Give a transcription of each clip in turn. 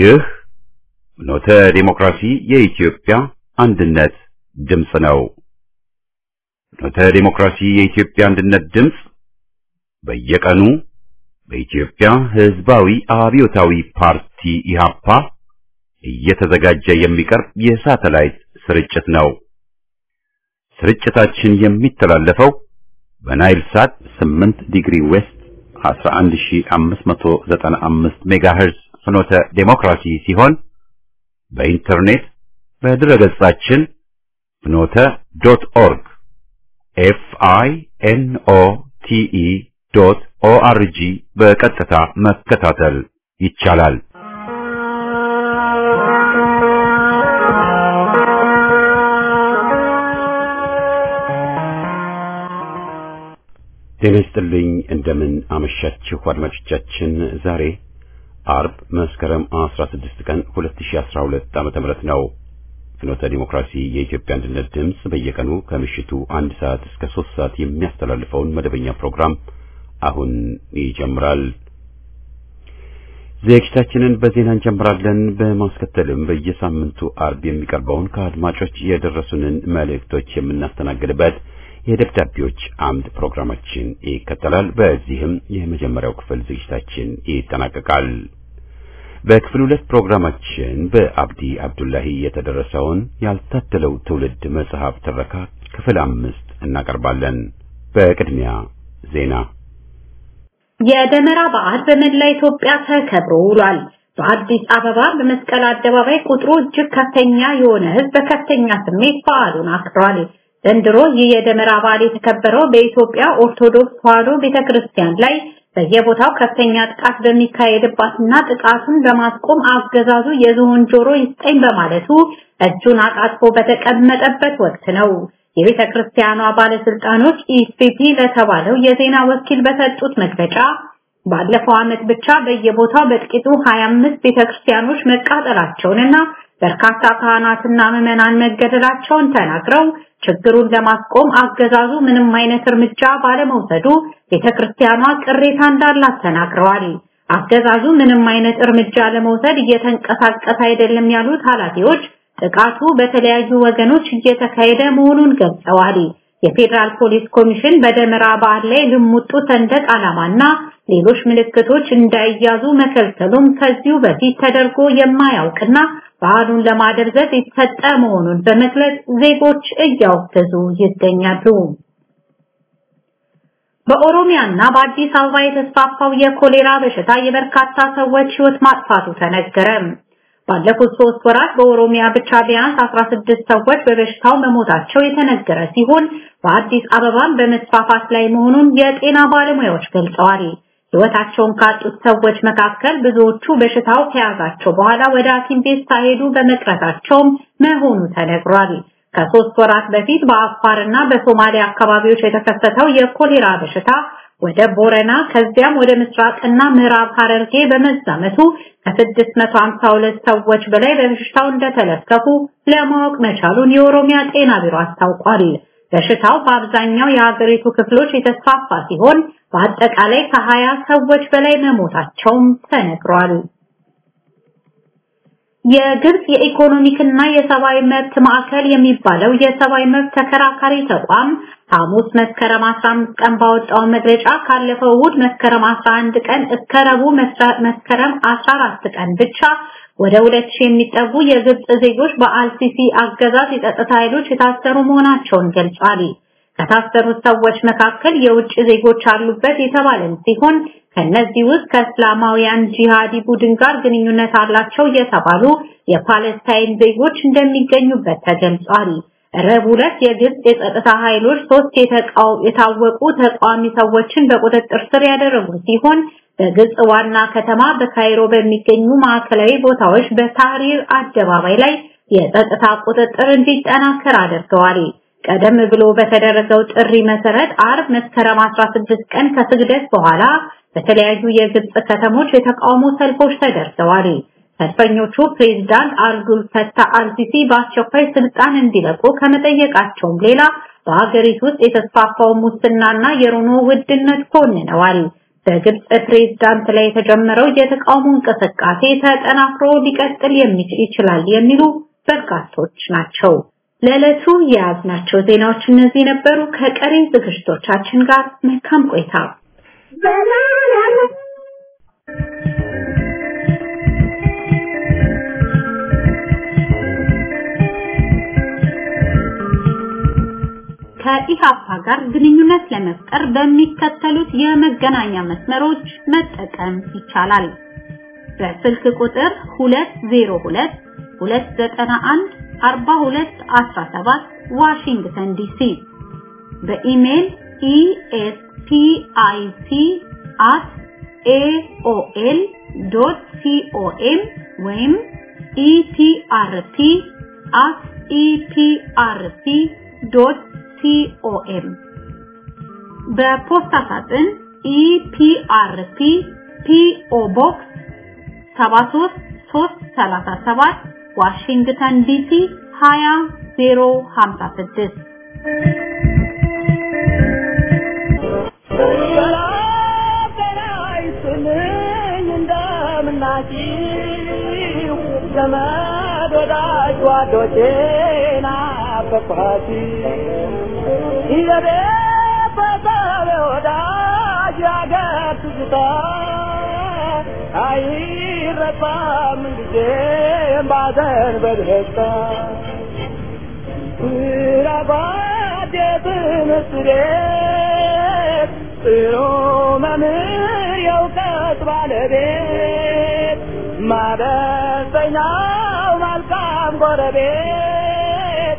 ይህ ፍኖተ ዲሞክራሲ የኢትዮጵያ አንድነት ድምፅ ነው። ፍኖተ ዲሞክራሲ የኢትዮጵያ አንድነት ድምፅ በየቀኑ በኢትዮጵያ ሕዝባዊ አብዮታዊ ፓርቲ ኢህአፓ እየተዘጋጀ የሚቀርብ የሳተላይት ስርጭት ነው። ስርጭታችን የሚተላለፈው በናይል ሳት 8 ዲግሪ ዌስት 11595 ሜጋሄርዝ ፍኖተ ዴሞክራሲ ሲሆን በኢንተርኔት በድረገጻችን ፍኖተ ዶት ኦርግ ኤፍ አይ ኤን ኦ ቲ ኢ ዶት ኦ አር ጂ በቀጥታ መከታተል ይቻላል። ጤና ይስጥልኝ። እንደምን አመሻችሁ አድማጮቻችን። ዛሬ አርብ መስከረም 16 ቀን 2012 ዓመተ ምህረት ነው። ፍኖተ ዲሞክራሲ የኢትዮጵያ አንድነት ድምፅ በየቀኑ ከምሽቱ አንድ ሰዓት እስከ ሶስት ሰዓት የሚያስተላልፈውን መደበኛ ፕሮግራም አሁን ይጀምራል። ዝግጅታችንን በዜና እንጀምራለን። በማስከተልም በየሳምንቱ አርብ የሚቀርበውን ከአድማጮች የደረሱንን መልእክቶች የምናስተናግድበት የደብዳቤዎች አምድ ፕሮግራማችን ይከተላል። በዚህም የመጀመሪያው ክፍል ዝግጅታችን ይጠናቀቃል። በክፍል ሁለት ፕሮግራማችን በአብዲ አብዱላሂ የተደረሰውን ያልታደለው ትውልድ መጽሐፍ ትረካ ክፍል አምስት እናቀርባለን። በቅድሚያ ዜና። የደመራ በዓል በመላ ኢትዮጵያ ተከብሮ ውሏል። በአዲስ አበባ በመስቀል አደባባይ ቁጥሩ እጅግ ከፍተኛ የሆነ ሕዝብ በከፍተኛ ስሜት በዓሉን አክብሯል። ዘንድሮ ይህ የደመራ በዓል የተከበረው በኢትዮጵያ ኦርቶዶክስ ተዋሕዶ ቤተክርስቲያን ላይ በየቦታው ከፍተኛ ጥቃት በሚካሄድባትና ጥቃቱን በማስቆም አገዛዙ የዝሆን ጆሮ ይስጠኝ በማለቱ እጁን አጣጥፎ በተቀመጠበት ወቅት ነው። የቤተ ክርስቲያኗ ባለስልጣኖች ኢስፒፒ ለተባለው የዜና ወኪል በሰጡት መግለጫ ባለፈው ዓመት ብቻ በየቦታው በጥቂቱ 25 ቤተክርስቲያኖች መቃጠላቸውንና በርካታ ካህናትና ምዕመናን መገደላቸውን ተናግረው ችግሩን ለማስቆም አገዛዙ ምንም አይነት እርምጃ ባለመውሰዱ ቤተክርስቲያኗ ቅሬታ እንዳላት ተናግረዋል። አገዛዙ ምንም አይነት እርምጃ ለመውሰድ እየተንቀሳቀሰ አይደለም ያሉት ኃላፊዎች ጥቃቱ በተለያዩ ወገኖች እየተካሄደ መሆኑን ገልጸዋል። የፌዴራል ፖሊስ ኮሚሽን በደመራ በዓል ላይ ልሙጡ ሰንደቅ ዓላማና ሌሎች ምልክቶች እንዳይያዙ መከልከሉም ከዚሁ በፊት ተደርጎ የማያውቅና በዓሉን ለማደብዘዝ የተሰጠ መሆኑን በመግለጽ ዜጎች እያወገዙ ይገኛሉ። በኦሮሚያና በአዲስ አበባ የተስፋፋው የኮሌራ በሽታ የበርካታ ሰዎች ሕይወት ማጥፋቱ ተነገረ። ባለፉት ሶስት ወራት በኦሮሚያ ብቻ ቢያንስ 16 ሰዎች በበሽታው መሞታቸው የተነገረ ሲሆን በአዲስ አበባም በመስፋፋት ላይ መሆኑን የጤና ባለሙያዎች ገልጸዋል። ሕይወታቸውን ካጡት ሰዎች መካከል ብዙዎቹ በሽታው ከያዛቸው በኋላ ወደ ሐኪም ቤት ሳይሄዱ በመቅረታቸውም መሆኑ ተነግሯል። ከሶስት ወራት በፊት በአፋርና በሶማሊያ አካባቢዎች የተከሰተው የኮሌራ በሽታ ወደ ቦረና ከዚያም ወደ ምስራቅና ምዕራብ ሐረርጌ በመዛመቱ ከ652 ሰዎች በላይ በበሽታው እንደተለከፉ ለማወቅ መቻሉን የኦሮሚያ ጤና ቢሮ አስታውቋል። በሽታው በአብዛኛው የሀገሪቱ ክፍሎች የተስፋፋ ሲሆን በአጠቃላይ ከ20 ሰዎች በላይ መሞታቸውም ተነግሯል። የግብጽ የኢኮኖሚክና የሰብአዊ መብት ማዕከል የሚባለው የሰብአዊ መብት ተከራካሪ ተቋም ሐሙስ መስከረም 15 ቀን ባወጣው መግለጫ ካለፈው እሑድ መስከረም 11 ቀን እስከ ረቡዕ መስከረም 14 ቀን ብቻ ወደ 2000 የሚጠጉ የግብጽ ዜጎች በአልሲሲ አገዛዝ የጸጥታ ኃይሎች የታሰሩ መሆናቸውን ገልጿል። ከታሰሩት ሰዎች መካከል የውጭ ዜጎች አሉበት የተባለን ሲሆን ከነዚህ ውስጥ ከእስላማውያን ጂሃዲ ቡድን ጋር ግንኙነት አላቸው የተባሉ የፓለስታይን ዜጎች እንደሚገኙበት ተገልጿል። ረቡዕ ዕለት የግብጽ የጸጥታ ኃይሎች ሶስት የታወቁ ተቃዋሚ ሰዎችን በቁጥጥር ስር ያደረጉ ሲሆን በግብጽ ዋና ከተማ በካይሮ በሚገኙ ማዕከላዊ ቦታዎች በታህሪር አደባባይ ላይ የጸጥታ ቁጥጥር እንዲጠናከር አድርገዋል። ቀደም ብሎ በተደረገው ጥሪ መሰረት አርብ መስከረም 16 ቀን ከስግደት በኋላ በተለያዩ የግብጽ ከተሞች የተቃውሞ ሰልፎች ተደርገዋል። ሰልፈኞቹ ፕሬዝዳንት አብዱል ፈታህ አልሲሲ በአስቸኳይ ስልጣን እንዲለቁ ከመጠየቃቸውም ሌላ በሀገሪቱ ውስጥ የተስፋፋው ሙስናና የኑሮ ውድነት ኮንነዋል። በግብጽ ፕሬዝዳንት ላይ የተጀመረው የተቃውሞ እንቅስቃሴ ተጠናክሮ ሊቀጥል የሚችል ይችላል የሚሉ በርካቶች ናቸው። ለዕለቱ የያዝናቸው ዜናዎች እነዚህ ነበሩ። ከቀሪ ዝግጅቶቻችን ጋር መልካም ቆይታ። ከኢሃፓ ጋር ግንኙነት ለመፍጠር በሚከተሉት የመገናኛ መስመሮች መጠቀም ይቻላል። በስልክ ቁጥር 202 291 4217 ዋሽንግተን ዲሲ በኢሜል espic@aol.com ወይም eprp@eprp.com በፖስታ ሳጥን ኢፒአርፒ ፒኦ ቦክስ 73337 ዋሽንግተን ዲሲ 20056 ዘመድ ወዳጅ ጓዶቼ ናፈቅኋት ይዘቤ በሰብ ወዳጅ ያገር ትዝታ አይረሳም ጊዜም ባዘን በደስታ ስራባት የትምህርት ቤት ጥሩ መምህር የእውቀት ባለቤት ማበሰኛው መልካም ጎረቤት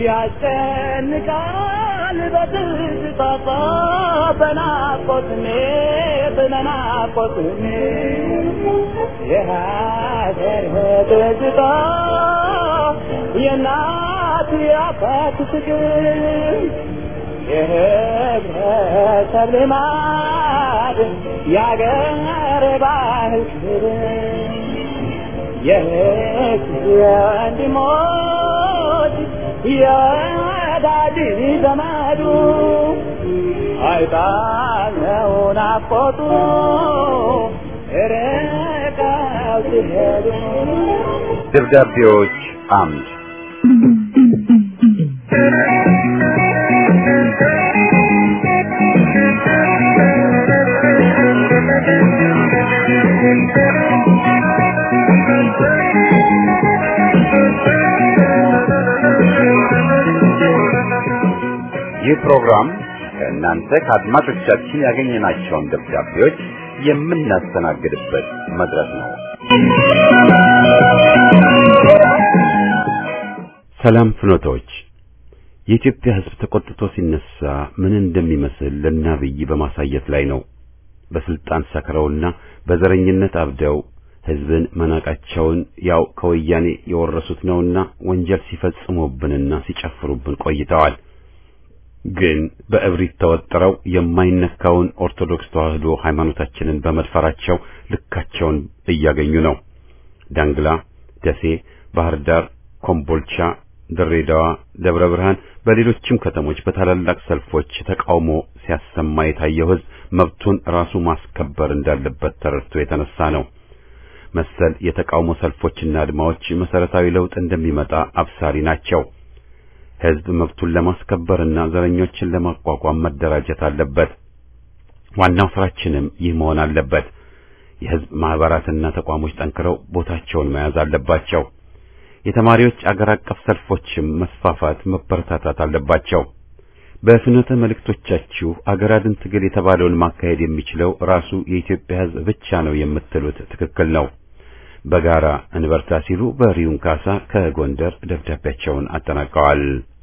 ያስጨንቃል በትዝታታ በናፍቆት ስሜት በናፍቆት ስሜት የሀገር ትዝታ የእናት የአባት ፍቅር የህብረተሰብ ልማድ የአገር ባህል ክብር የህግ የወንድሞች የወዳጅ ዘመዱ አይጣለው ናፍቆቱ ርቀው ሲሄዱ ደብዳቤዎች አምድ ይህ ፕሮግራም ከእናንተ ከአድማጮቻችን ያገኘናቸውን ደብዳቤዎች የምናስተናግድበት መድረክ ነው። ሰላም ፍኖቶች፣ የኢትዮጵያ ሕዝብ ተቆጥቶ ሲነሳ ምን እንደሚመስል ለናብይ በማሳየት ላይ ነው። በስልጣን ሰክረውና በዘረኝነት አብደው ሕዝብን መናቃቸውን ያው ከወያኔ የወረሱት ነውና ወንጀል ሲፈጽሙብንና ሲጨፍሩብን ቆይተዋል። ግን በእብሪት ተወጥረው የማይነካውን ኦርቶዶክስ ተዋህዶ ሃይማኖታችንን በመድፈራቸው ልካቸውን እያገኙ ነው። ዳንግላ፣ ደሴ፣ ባህር ዳር፣ ኮምቦልቻ፣ ድሬዳዋ፣ ደብረ ብርሃን፣ በሌሎችም ከተሞች በታላላቅ ሰልፎች ተቃውሞ ሲያሰማ የታየው ሕዝብ መብቱን ራሱ ማስከበር እንዳለበት ተረድቶ የተነሳ ነው። መሰል የተቃውሞ ሰልፎችና አድማዎች መሰረታዊ ለውጥ እንደሚመጣ አብሳሪ ናቸው። ሕዝብ መብቱን ለማስከበርና ዘረኞችን ለማቋቋም መደራጀት አለበት። ዋናው ስራችንም ይህ መሆን አለበት። የሕዝብ ማህበራትና ተቋሞች ጠንክረው ቦታቸውን መያዝ አለባቸው። የተማሪዎች አገር አቀፍ ሰልፎችም መስፋፋት መበረታታት አለባቸው። በፍኖተ መልእክቶቻችሁ አገር አድን ትግል የተባለውን ማካሄድ የሚችለው ራሱ የኢትዮጵያ ሕዝብ ብቻ ነው የምትሉት ትክክል ነው። በጋራ እንበርታ ሲሉ በሪውን ካሳ ከጎንደር ደብዳቤያቸውን አጠናቀዋል።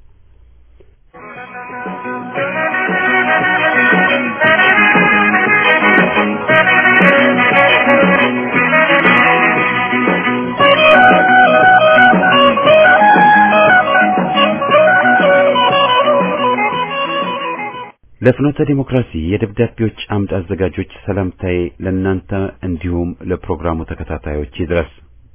ለፍኖተ ዲሞክራሲ የደብዳቤዎች አምድ አዘጋጆች ሰላምታዬ ለእናንተ እንዲሁም ለፕሮግራሙ ተከታታዮች ይድረስ።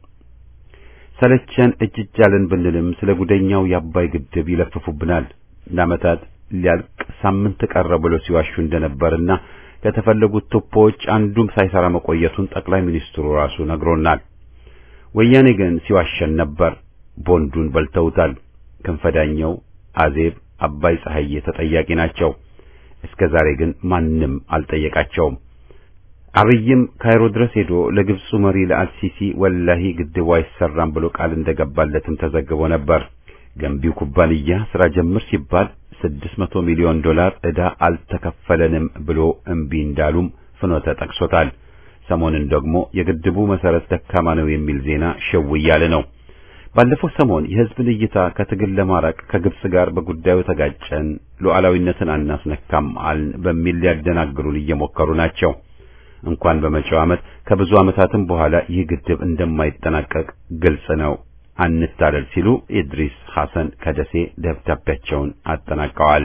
ሰለቸን እጅ እጅ አለን ብንልም ስለ ጉደኛው የአባይ ግድብ ይለፍፉብናል። ለዓመታት ሊያልቅ ሳምንት ቀረ ብሎ ሲዋሹ እንደነበርና ከተፈለጉት ቱቦዎች አንዱም ሳይሰራ መቆየቱን ጠቅላይ ሚኒስትሩ ራሱ ነግሮናል። ወያኔ ግን ሲዋሸን ነበር። ቦንዱን በልተውታል። ክንፈዳኘው፣ አዜብ፣ አባይ ፀሐዬ ተጠያቂ ናቸው። እስከ ዛሬ ግን ማንም አልጠየቃቸውም። አብይም ካይሮ ድረስ ሄዶ ለግብፁ መሪ ለአልሲሲ ወላሂ ግድቡ አይሰራም ብሎ ቃል እንደገባለትም ተዘግቦ ነበር። ገንቢው ኩባንያ ስራ ጀምር ሲባል 600 ሚሊዮን ዶላር ዕዳ አልተከፈለንም ብሎ እምቢ እንዳሉም ፍኖተ ጠቅሶታል። ሰሞንን ደግሞ የግድቡ መሰረት ደካማ ነው የሚል ዜና ሸው እያለ ነው። ባለፈው ሰሞን የህዝብን እይታ ከትግል ለማራቅ ከግብጽ ጋር በጉዳዩ ተጋጨን፣ ሉዓላዊነትን አናስነካም አልን በሚል ሊያደናግሩን እየሞከሩ ናቸው። እንኳን በመጪው ዓመት ከብዙ ዓመታትም በኋላ ይህ ግድብ እንደማይጠናቀቅ ግልጽ ነው። አንታለል ሲሉ ኢድሪስ ሐሰን ከደሴ ደብዳቤያቸውን አጠናቀዋል።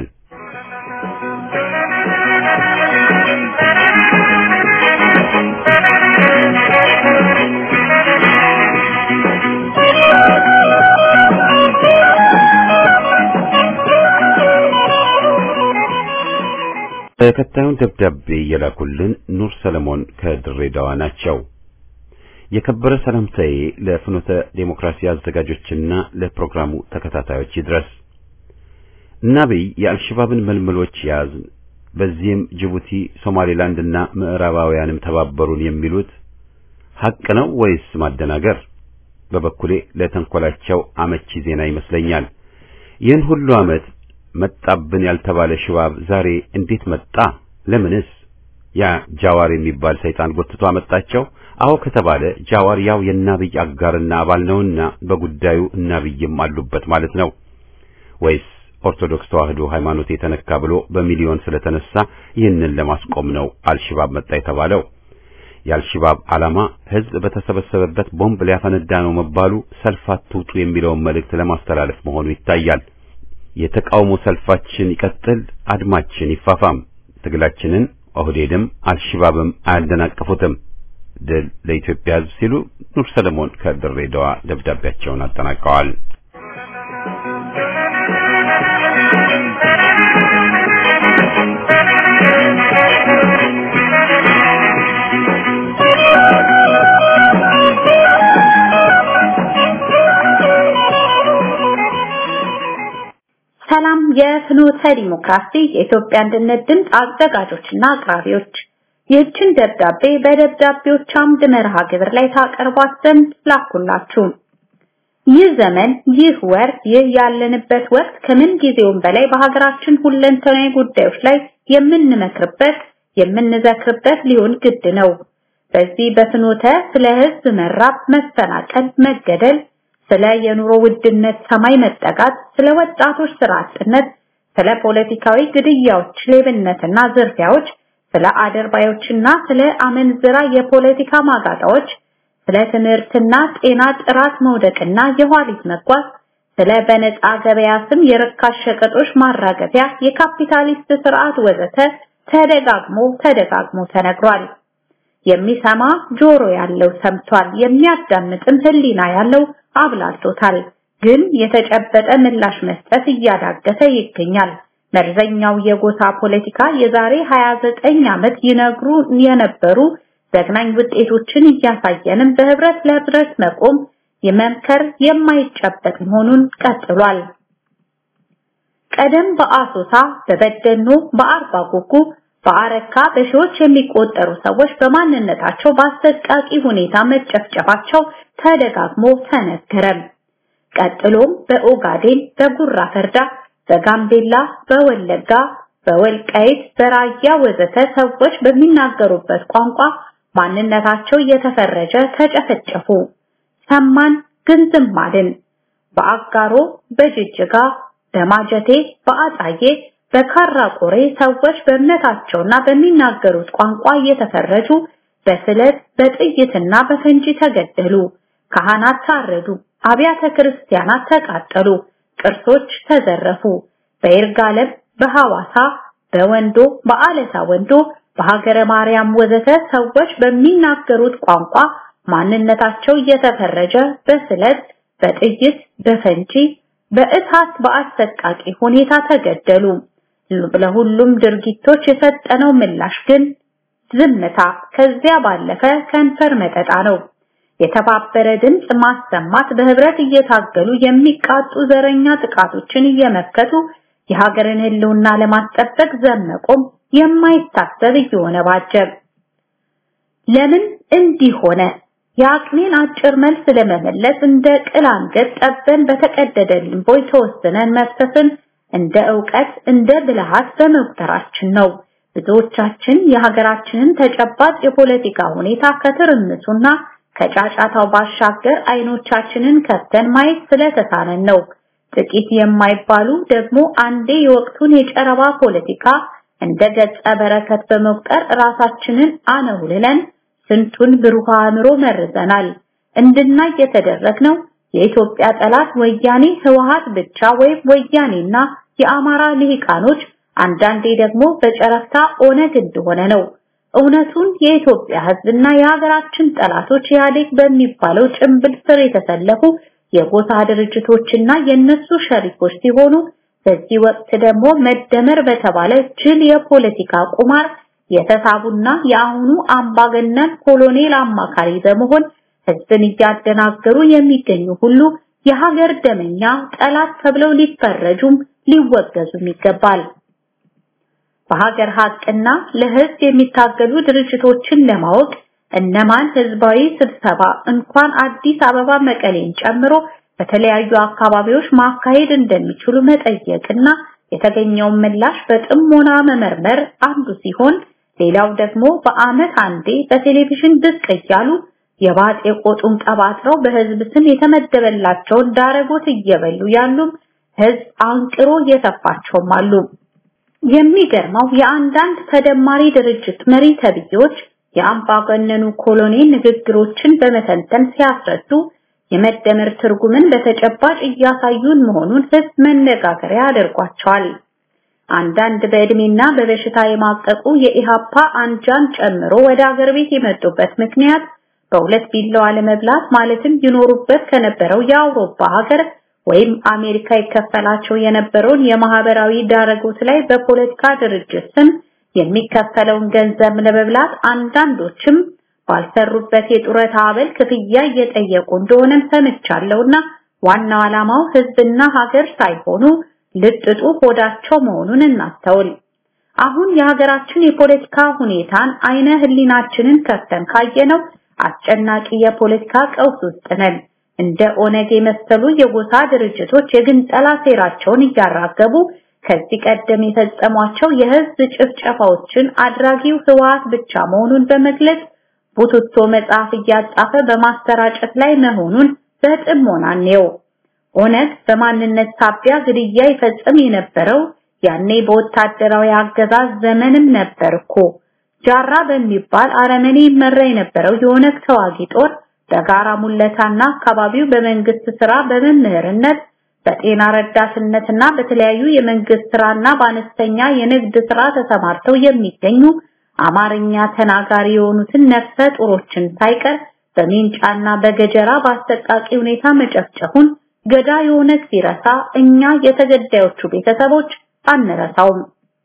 ተከታዩን ደብዳቤ የላኩልን ኑር ሰለሞን ከድሬዳዋ ናቸው። የከበረ ሰላምታዬ ለፍኖተ ዴሞክራሲ አዘጋጆችና ለፕሮግራሙ ተከታታዮች ይድረስ። እናብይ የአልሸባብን መልመሎች ያዝን፣ በዚህም ጅቡቲ፣ ሶማሌላንድና ምዕራባውያንም ተባበሩን የሚሉት ሐቅ ነው ወይስ ማደናገር? በበኩሌ ለተንኮላቸው አመቺ ዜና ይመስለኛል። ይህን ሁሉ ዓመት መጣብን ያልተባለ ሽባብ ዛሬ እንዴት መጣ? ለምንስ? ያ ጃዋር የሚባል ሰይጣን ጎትቶ አመጣቸው? አዎ ከተባለ ጃዋር ያው የናብይ አጋርና አባል ነውና በጉዳዩ እናብይም አሉበት ማለት ነው ወይስ ኦርቶዶክስ ተዋህዶ ሃይማኖት የተነካ ብሎ በሚሊዮን ስለተነሳ ይህንን ለማስቆም ነው አልሽባብ መጣ የተባለው? የአልሽባብ ዓላማ ህዝብ በተሰበሰበበት ቦምብ ሊያፈነዳ ነው መባሉ ሰልፍ አትውጡ የሚለውን መልእክት ለማስተላለፍ መሆኑ ይታያል። የተቃውሞ ሰልፋችን ይቀጥል፣ አድማችን ይፋፋም፣ ትግላችንን ኦህዴድም አልሽባብም አያደናቅፉትም። ድል ለኢትዮጵያ ህዝብ ሲሉ ኑር ሰለሞን ከድሬዳዋ ደብዳቤያቸውን አጠናቀዋል። ሰላም የፍኖተ ዲሞክራሲ የኢትዮጵያ አንድነት ድምፅ አዘጋጆችና አቅራቢዎች ይህችን ደብዳቤ በደብዳቤዎች አምድ መርሃ ግብር ላይ ታቀርቧት ዘንድ ላኩላችሁ። ይህ ዘመን፣ ይህ ወር፣ ይህ ያለንበት ወቅት ከምን ጊዜውም በላይ በሀገራችን ሁለንተናዊ ጉዳዮች ላይ የምንመክርበት የምንዘክርበት ሊሆን ግድ ነው። በዚህ በፍኖተ ስለ ህዝብ መራብ፣ መፈናቀል፣ መገደል ስለ የኑሮ ውድነት ሰማይ መጠጋት፣ ስለ ወጣቶች ስራ አጥነት፣ ስለ ፖለቲካዊ ግድያዎች፣ ሌብነትና ዝርፊያዎች፣ ስለ አደርባዮችና ስለ አመንዝራ የፖለቲካ ማጋጣዎች፣ ስለ ትምህርትና ጤና ጥራት መውደቅና የኋሊት መጓዝ፣ ስለ በነፃ ገበያ ስም የርካሽ ሸቀጦች ማራገፊያ፣ የካፒታሊስት ስርዓት ወዘተ ተደጋግሞ ተደጋግሞ ተነግሯል። የሚሰማ ጆሮ ያለው ሰምቷል፣ የሚያዳምጥም ህሊና ያለው አብላልቶታል። ግን የተጨበጠ ምላሽ መስጠት እያዳገተ ይገኛል። መርዘኛው የጎሳ ፖለቲካ የዛሬ 29 ዓመት ይነግሩ የነበሩ ዘግናኝ ውጤቶችን እያሳየንም በህብረት ለህብረት መቆም የመምከር የማይጨበጥ መሆኑን ቀጥሏል። ቀደም በአሶሳ፣ በበደኖ፣ በአርባ ጉጉ በአረካ በሺዎች የሚቆጠሩ ሰዎች በማንነታቸው በአሰቃቂ ሁኔታ መጨፍጨፋቸው ተደጋግሞ ተነገረም። ቀጥሎም በኦጋዴን፣ በጉራ ፈርዳ፣ በጋምቤላ፣ በወለጋ፣ በወልቃይት፣ በራያ ወዘተ ሰዎች በሚናገሩበት ቋንቋ ማንነታቸው እየተፈረጀ ተጨፈጨፉ። ሰማን ግን ዝም አልን። በአጋሮ፣ በጅጅጋ፣ በማጀቴ፣ በአጣዬ በካራ ቆሬ ሰዎች በእምነታቸውና በሚናገሩት ቋንቋ እየተፈረጁ በስለት በጥይትና በፈንጂ ተገደሉ። ካህናት ታረዱ። አብያተ ክርስቲያናት ተቃጠሉ። ቅርሶች ተዘረፉ። በይርጋለም፣ በሐዋሳ፣ በወንዶ፣ በአለታ ወንዶ፣ በሀገረ ማርያም ወዘተ ሰዎች በሚናገሩት ቋንቋ ማንነታቸው እየተፈረጀ በስለት፣ በጥይት፣ በፈንጂ፣ በእሳት በአሰቃቂ ሁኔታ ተገደሉ። ለሁሉም ድርጊቶች የሰጠነው ምላሽ ግን ዝምታ ከዚያ ባለፈ ከንፈር መጠጣ ነው። የተባበረ ድምፅ ማሰማት በህብረት እየታገሉ የሚቃጡ ዘረኛ ጥቃቶችን እየመከቱ የሀገርን ህልውና ለማስጠበቅ ዘመቆም የማይታሰብ እየሆነ ባጀብ። ለምን እንዲህ ሆነ? የአቅሜን አጭር መልስ ለመመለስ እንደ ቅል አንገት ጠበን በተቀደደ ሊምቦይ ተወስነን መፍሰስን እንደ ዕውቀት እንደ ብልሃት በመቁጠራችን ነው። ብዙዎቻችን የሀገራችንን ተጨባጭ የፖለቲካ ሁኔታ ከትርምሱና ከጫጫታው ባሻገር አይኖቻችንን ከፍተን ማየት ስለተሳነን ነው። ጥቂት የማይባሉ ደግሞ አንዴ የወቅቱን የጨረባ ፖለቲካ እንደ ገጸ በረከት በመቁጠር ራሳችንን አነውልለን ስንቱን ብሩህ አእምሮ መርዘናል። እንድናይ የተደረግነው የኢትዮጵያ ጠላት ወያኔ ህወሃት ብቻ ወይም ወያኔና የአማራ ልሂቃኖች አንዳንዴ ደግሞ በጨረፍታ ኦነግ እንደሆነ ነው። እውነቱን የኢትዮጵያ ህዝብና የሀገራችን ጠላቶች ኢህአዴግ በሚባለው ጭንብል ስር የተሰለፉ የጎሳ ድርጅቶችና የነሱ ሸሪኮች ሲሆኑ በዚህ ወቅት ደግሞ መደመር በተባለ ጅል የፖለቲካ ቁማር የተሳቡና የአሁኑ አምባገነን ኮሎኔል አማካሪ በመሆን ህዝብን እያደናገሩ የሚገኙ ሁሉ የሀገር ደመኛ ጠላት ተብለው ሊፈረጁም ሊወገዙም ይገባል። በሀገር ሀቅና ለህዝብ የሚታገሉ ድርጅቶችን ለማወቅ እነማን ህዝባዊ ስብሰባ እንኳን አዲስ አበባ መቀሌን ጨምሮ በተለያዩ አካባቢዎች ማካሄድ እንደሚችሉ መጠየቅና የተገኘውን ምላሽ በጥሞና መመርመር አንዱ ሲሆን ሌላው ደግሞ በአመት አንዴ በቴሌቪዥን ብቅ እያሉ የባጤ ቆጡን ቀባጥረው በህዝብ ስም የተመደበላቸውን ዳረጎት እየበሉ ያሉም ህዝብ አንቅሮ እየተፋቸውም አሉ። የሚገርመው የአንዳንድ ተደማሪ ድርጅት መሪ ተብዬዎች የአምባገነኑ ኮሎኔል ንግግሮችን በመተንተን ሲያስረዱ የመደመር ትርጉምን በተጨባጭ እያሳዩን መሆኑን ህዝብ መነጋገሪያ አድርጓቸዋል። አንዳንድ በእድሜና በበሽታ የማቀቁ የኢሃፓ አንጃን ጨምሮ ወደ አገር ቤት የመጡበት ምክንያት በሁለት ቢላዋ ለመብላት ማለትም ይኖሩበት ከነበረው የአውሮፓ ሀገር ወይም አሜሪካ ይከፈላቸው የነበረውን የማህበራዊ ዳረጎት ላይ በፖለቲካ ድርጅት ስም የሚከፈለውን ገንዘብ ለመብላት አንዳንዶችም ባልሰሩበት የጡረታ አበል ክፍያ እየጠየቁ እንደሆነም ሰምቻለሁና ዋናው ዓላማው ህዝብና ሀገር ሳይሆኑ ልጥጡ ሆዳቸው መሆኑን እናስተውል። አሁን የሀገራችን የፖለቲካ ሁኔታን አይነ ህሊናችንን ከፍተን ካየነው አስጨናቂ የፖለቲካ ቀውስ ውስጥ ነን። እንደ ኦነግ የመሰሉ የጎሳ ድርጅቶች የግንጠላ ሴራቸውን እያራገቡ ከዚህ ቀደም የፈጸሟቸው የህዝብ ጭፍጨፋዎችን አድራጊው ህወሓት ብቻ መሆኑን በመግለጽ ቡትቶ መጽሐፍ እያጻፈ በማሰራጨት ላይ መሆኑን በጥሞና እንየው። ኦነግ በማንነት ሳቢያ ግድያ ይፈጽም የነበረው ያኔ በወታደራዊ አገዛዝ ዘመንም ነበር እኮ። ጃራ በሚባል አረመኔ ይመራ የነበረው የኦነግ ተዋጊ ጦር በጋራ ሙለታና አካባቢው በመንግስት ስራ በመምህርነት በጤና ረዳትነትና በተለያዩ የመንግስት ስራና በአነስተኛ የንግድ ስራ ተሰማርተው የሚገኙ አማርኛ ተናጋሪ የሆኑትን ነፍሰ ጡሮችን ሳይቀር በሜንጫና በገጀራ በአሰቃቂ ሁኔታ መጨፍጨፉን ገዳ የኦነግ ሲረሳ እኛ የተገዳዮቹ ቤተሰቦች አንረሳውም።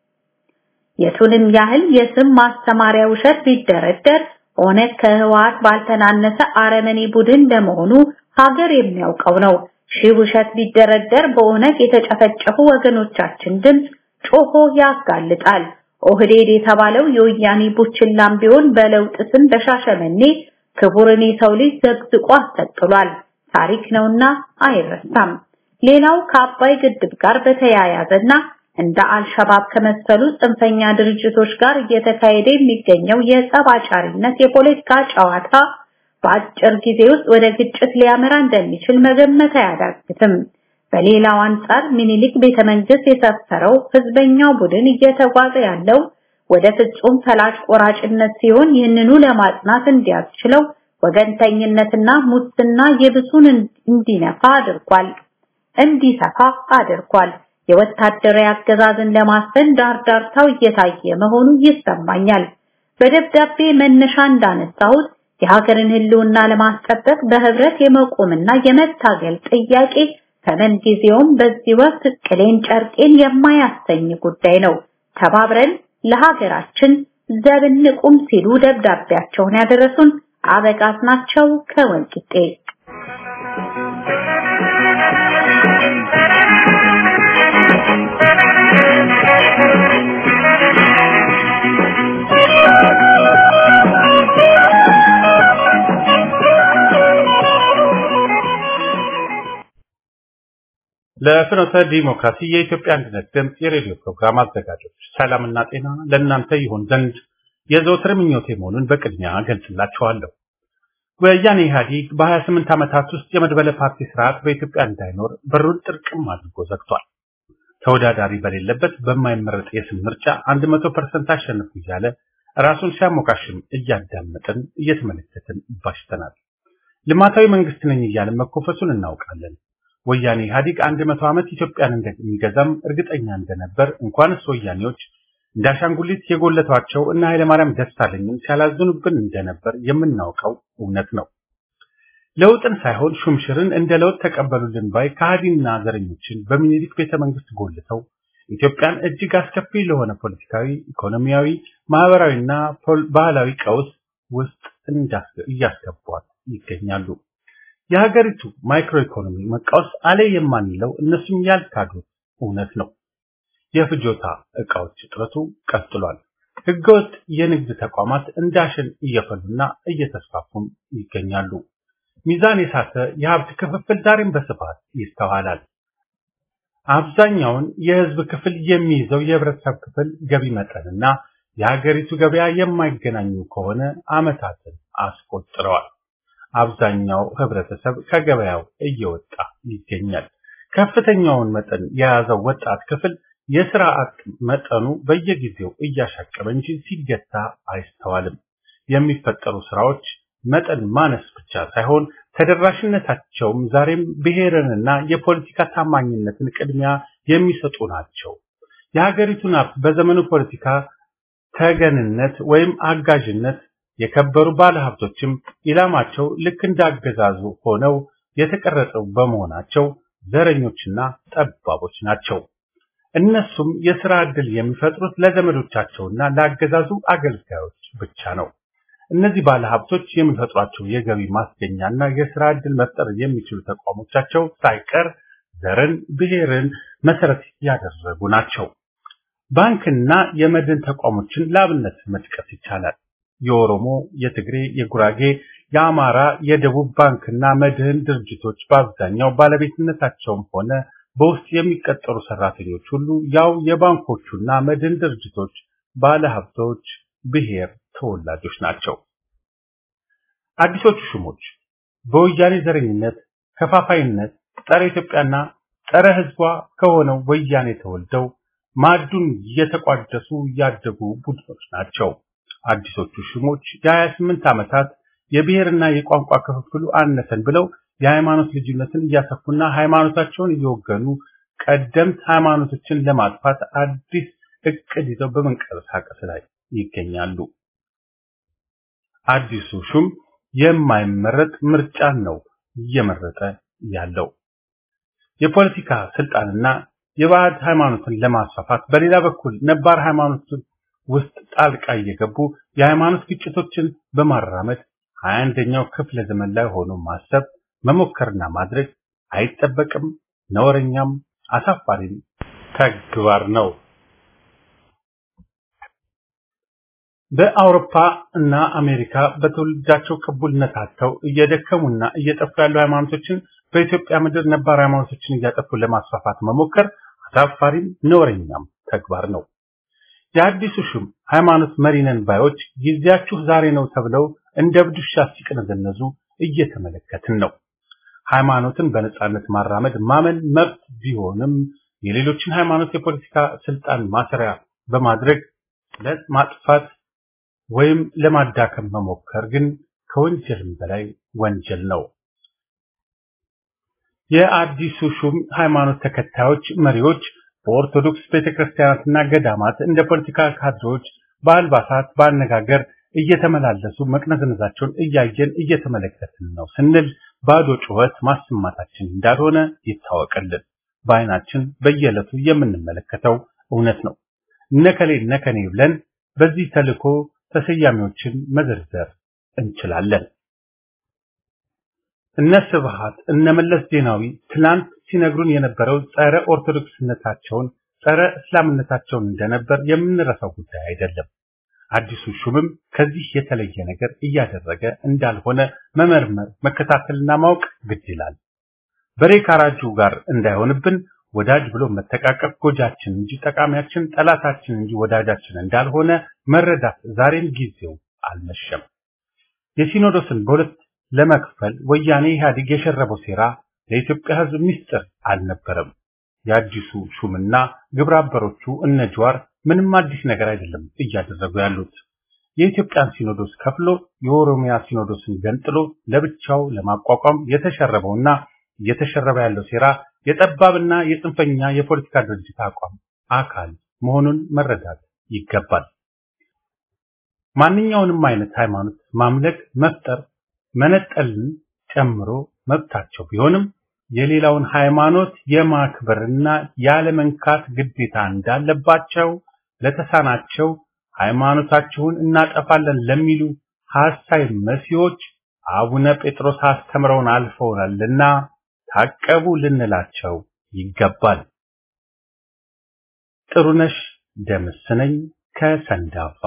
የቱንም ያህል የስም ማስተማሪያ ውሸት ቢደረደር ኦነግ ከህወሓት ባልተናነሰ አረመኔ ቡድን ለመሆኑ ሀገር የሚያውቀው ነው። ሺህ ውሸት ቢደረደር በኦነግ የተጨፈጨፉ ወገኖቻችን ድምፅ ጮሆ ያጋልጣል። ኦህዴድ የተባለው የወያኔ ቡችላም ቢሆን በለውጥ ስም በሻሸመኔ ክቡርን የሰው ልጅ ዘግዝቆ አስጠቅሏል። ታሪክ ነውና አይረሳም። ሌላው ከአባይ ግድብ ጋር በተያያዘና እንደ አልሸባብ ከመሰሉ ጽንፈኛ ድርጅቶች ጋር እየተካሄደ የሚገኘው የጸብ አጫሪነት የፖለቲካ ጨዋታ በአጭር ጊዜ ውስጥ ወደ ግጭት ሊያመራ እንደሚችል መገመት አያዳግትም። በሌላው አንጻር ሚኒሊክ ቤተመንግስት የሰፈረው ህዝበኛው ቡድን እየተጓዘ ያለው ወደ ፍጹም ፈላጭ ቆራጭነት ሲሆን ይህንኑ ለማጽናት እንዲያስችለው ወገንተኝነትና ሙስና የብሱን እንዲነፋ አድርጓል እንዲሰፋ አድርጓል። የወታደራዊ አገዛዝን ለማስፈን ዳርዳርታው እየታየ መሆኑ ይሰማኛል። በደብዳቤ መነሻ እንዳነሳሁት የሀገርን ህልውና ለማስጠበቅ በህብረት የመቆምና የመታገል ጥያቄ ከምን ጊዜውም በዚህ ወቅት ቅሌን ጨርቄን የማያሰኝ ጉዳይ ነው። ተባብረን ለሀገራችን ዘብንቁም ሲሉ ደብዳቤያቸውን ያደረሱን አበጋዝ ናቸው ከወልቂጤ። ለፍኖተ ዲሞክራሲ የኢትዮጵያ አንድነት ድምፅ የሬዲዮ ፕሮግራም አዘጋጆች ሰላምና ጤና ለእናንተ ይሁን ዘንድ የዘወትር ምኞቴ መሆኑን በቅድሚያ ገልጽላችኋለሁ። ወያኔ ኢህአዴግ በ28 ዓመታት ውስጥ የመድበለ ፓርቲ ስርዓት በኢትዮጵያ እንዳይኖር በሩን ጥርቅም አድርጎ ዘግቷል። ተወዳዳሪ በሌለበት በማይመረጥ የስም ምርጫ 100% አሸንፉ እያለ ራሱን ሲያሞካሽም እያዳመጥን እየተመለከትን ባሽተናል። ልማታዊ መንግስት ነኝ እያለ መኮፈሱን እናውቃለን። ወያኔ ኢህአዴግ 100 ዓመት ኢትዮጵያን እንደሚገዛም እርግጠኛ እንደነበር እንኳንስ ወያኔዎች እንደ አሻንጉሊት የጎለቷቸው እና ኃይለማርያም ደሳለኝም ሲያላዝኑብን እንደነበር የምናውቀው እውነት ነው። ለውጥን ሳይሆን ሹምሽርን እንደ ለውጥ ተቀበሉልን ባይ ከሃዲና ዘረኞችን በሚኒሊክ ቤተ መንግስት ጎልተው ኢትዮጵያን እጅግ አስከፊ ለሆነ ፖለቲካዊ፣ ኢኮኖሚያዊ፣ ማህበራዊና ባህላዊ ቀውስ ውስጥ እያስገቧት ይገኛሉ። የሀገሪቱ ማይክሮ ኢኮኖሚ መቃወስ አለ የማንለው እነሱም ያልካዱት እውነት ነው። የፍጆታ ዕቃዎች እጥረቱ ቀጥሏል። ህገወጥ የንግድ ተቋማት እንዳሸን እየፈሉና እየተስፋፉም ይገኛሉ። ሚዛን የሳተ የሀብት ክፍፍል ዛሬም በስፋት ይስተዋላል። አብዛኛውን የህዝብ ክፍል የሚይዘው የህብረተሰብ ክፍል ገቢ መጠንና የሀገሪቱ ገበያ የማይገናኙ ከሆነ ዓመታትን አስቆጥረዋል። አብዛኛው ህብረተሰብ ከገበያው እየወጣ ይገኛል። ከፍተኛውን መጠን የያዘው ወጣት ክፍል የስራ አጥ መጠኑ በየጊዜው እያሻቀበ እንጂ ሲገታ አይስተዋልም። የሚፈጠሩ ስራዎች መጠን ማነስ ብቻ ሳይሆን ተደራሽነታቸውም ዛሬም ብሔርንና የፖለቲካ ታማኝነትን ቅድሚያ የሚሰጡ ናቸው። የሀገሪቱን ሀብት በዘመኑ ፖለቲካ ተገንነት ወይም አጋዥነት የከበሩ ባለሀብቶችም ኢላማቸው ልክ እንዳገዛዙ ሆነው የተቀረጸው በመሆናቸው ዘረኞችና ጠባቦች ናቸው። እነሱም የሥራ ዕድል የሚፈጥሩት ለዘመዶቻቸውና ለአገዛዙ አገልጋዮች ብቻ ነው። እነዚህ ባለሀብቶች የሚፈጥሯቸው የገቢ ማስገኛና የሥራ ዕድል መፍጠር የሚችሉ ተቋሞቻቸው ሳይቀር ዘርን፣ ብሔርን መሰረት ያደረጉ ናቸው። ባንክና የመድን ተቋሞችን ለአብነት መጥቀስ ይቻላል። የኦሮሞ፣ የትግሬ፣ የጉራጌ፣ የአማራ፣ የደቡብ ባንክና መድህን ድርጅቶች በአብዛኛው ባለቤትነታቸውም ሆነ በውስጥ የሚቀጠሩ ሰራተኞች ሁሉ ያው የባንኮቹና መድን ድርጅቶች ባለሀብቶች ብሔር ተወላጆች ናቸው። አዲሶቹ ሹሞች በወያኔ ዘረኝነት፣ ከፋፋይነት፣ ጸረ ኢትዮጵያና ጸረ ሕዝቧ ከሆነው ወያኔ ተወልደው ማዕዱን እየተቋደሱ ያደጉ ቡድኖች ናቸው። አዲሶቹ ሹሞች የ28 ዓመታት የብሔርና የቋንቋ ክፍፍሉ አነሰን ብለው የሃይማኖት ልዩነትን እያሰፉና ሃይማኖታቸውን እየወገኑ ቀደምት ሃይማኖቶችን ለማጥፋት አዲስ እቅድ ይዘው በመንቀሳቀስ ላይ ይገኛሉ። አዲሱ ሹም የማይመረጥ ምርጫን ነው እየመረጠ ያለው። የፖለቲካ ስልጣንና የባዕድ ሃይማኖትን ለማስፋፋት በሌላ በኩል ነባር ሃይማኖትን ውስጥ ጣልቃ እየገቡ የሃይማኖት ግጭቶችን በማራመድ ሀያ አንደኛው ክፍለ ዘመን ላይ ሆኖ ማሰብ መሞከርና ማድረግ አይጠበቅም፣ ነውረኛም አሳፋሪም ተግባር ነው። በአውሮፓ እና አሜሪካ በትውልዳቸው ቅቡልነት አጥተው እየደከሙና እየጠፉ ያሉ ሃይማኖቶችን በኢትዮጵያ ምድር ነባር ሃይማኖቶችን እያጠፉ ለማስፋፋት መሞከር አሳፋሪም ነውረኛም ተግባር ነው። የአዲሱ ሹም ሃይማኖት መሪነን ባዮች ጊዜያችሁ ዛሬ ነው ተብለው እንደ እብድ ውሻ ሲቅነዘነዙ እየተመለከትን ነው። ሃይማኖትን በነጻነት ማራመድ ማመን መብት ቢሆንም የሌሎችን ሃይማኖት የፖለቲካ ስልጣን ማሰሪያ በማድረግ ለማጥፋት ወይም ለማዳከም መሞከር ግን ከወንጀልም በላይ ወንጀል ነው። የአዲሱ ሹም ሃይማኖት ተከታዮች መሪዎች በኦርቶዶክስ ቤተክርስቲያናትና ገዳማት እንደ ፖለቲካ ካድሬዎች በአልባሳት በአነጋገር እየተመላለሱ መቅነዝነዛቸውን እያየን እየተመለከትን ነው ስንል ባዶ ጩኸት ማሰማታችን እንዳልሆነ ይታወቅልን። በአይናችን በየዕለቱ የምንመለከተው እውነት ነው። ነከሌ ነከኔ ብለን በዚህ ተልእኮ ተሰያሚዎችን መዘርዘር እንችላለን። እነ ስብሃት እነ መለስ ዜናዊ ትናንት ሲነግሩን የነበረው ጸረ ኦርቶዶክስነታቸውን ጸረ እስላምነታቸውን እንደነበር የምንረሳው ጉዳይ አይደለም። አዲሱ ሹምም ከዚህ የተለየ ነገር እያደረገ እንዳልሆነ መመርመር፣ መከታተልና ማወቅ ግድ ይላል። በሬ ካራጁ ጋር እንዳይሆንብን ወዳጅ ብሎ መተቃቀፍ ጎጃችን እንጂ ጠቃሚያችን፣ ጠላታችን እንጂ ወዳጃችን እንዳልሆነ መረዳት ዛሬም ጊዜው አልመሸም። የሲኖዶስን በሁለት ለመክፈል ወያኔ ኢህአዴግ የሸረበው ሴራ ለኢትዮጵያ ሕዝብ ምስጢር አልነበረም። የአዲሱ ሹምና ግብረ አበሮቹ እነ ጀዋር ምንም አዲስ ነገር አይደለም እያደረጉ ያሉት። የኢትዮጵያን ሲኖዶስ ከፍሎ የኦሮሚያ ሲኖዶስን ገንጥሎ ለብቻው ለማቋቋም የተሸረበውና እየተሸረበ ያለው ሴራ የጠባብና የጽንፈኛ የፖለቲካ ድርጅት አቋም አካል መሆኑን መረዳት ይገባል። ማንኛውንም አይነት ሃይማኖት ማምለክ፣ መፍጠር፣ መነጠልን ጨምሮ መብታቸው ቢሆንም የሌላውን ሃይማኖት የማክበርና ያለመንካት ግዴታ እንዳለባቸው ለተሳናቸው ሃይማኖታችሁን እናጠፋለን ለሚሉ ሐሳይ መሲዎች አቡነ ጴጥሮስ አስተምረውን አልፈውናልና ታቀቡ ልንላቸው ይገባል። ጥሩነሽ ደምስ ነኝ ከሰንዳፋ።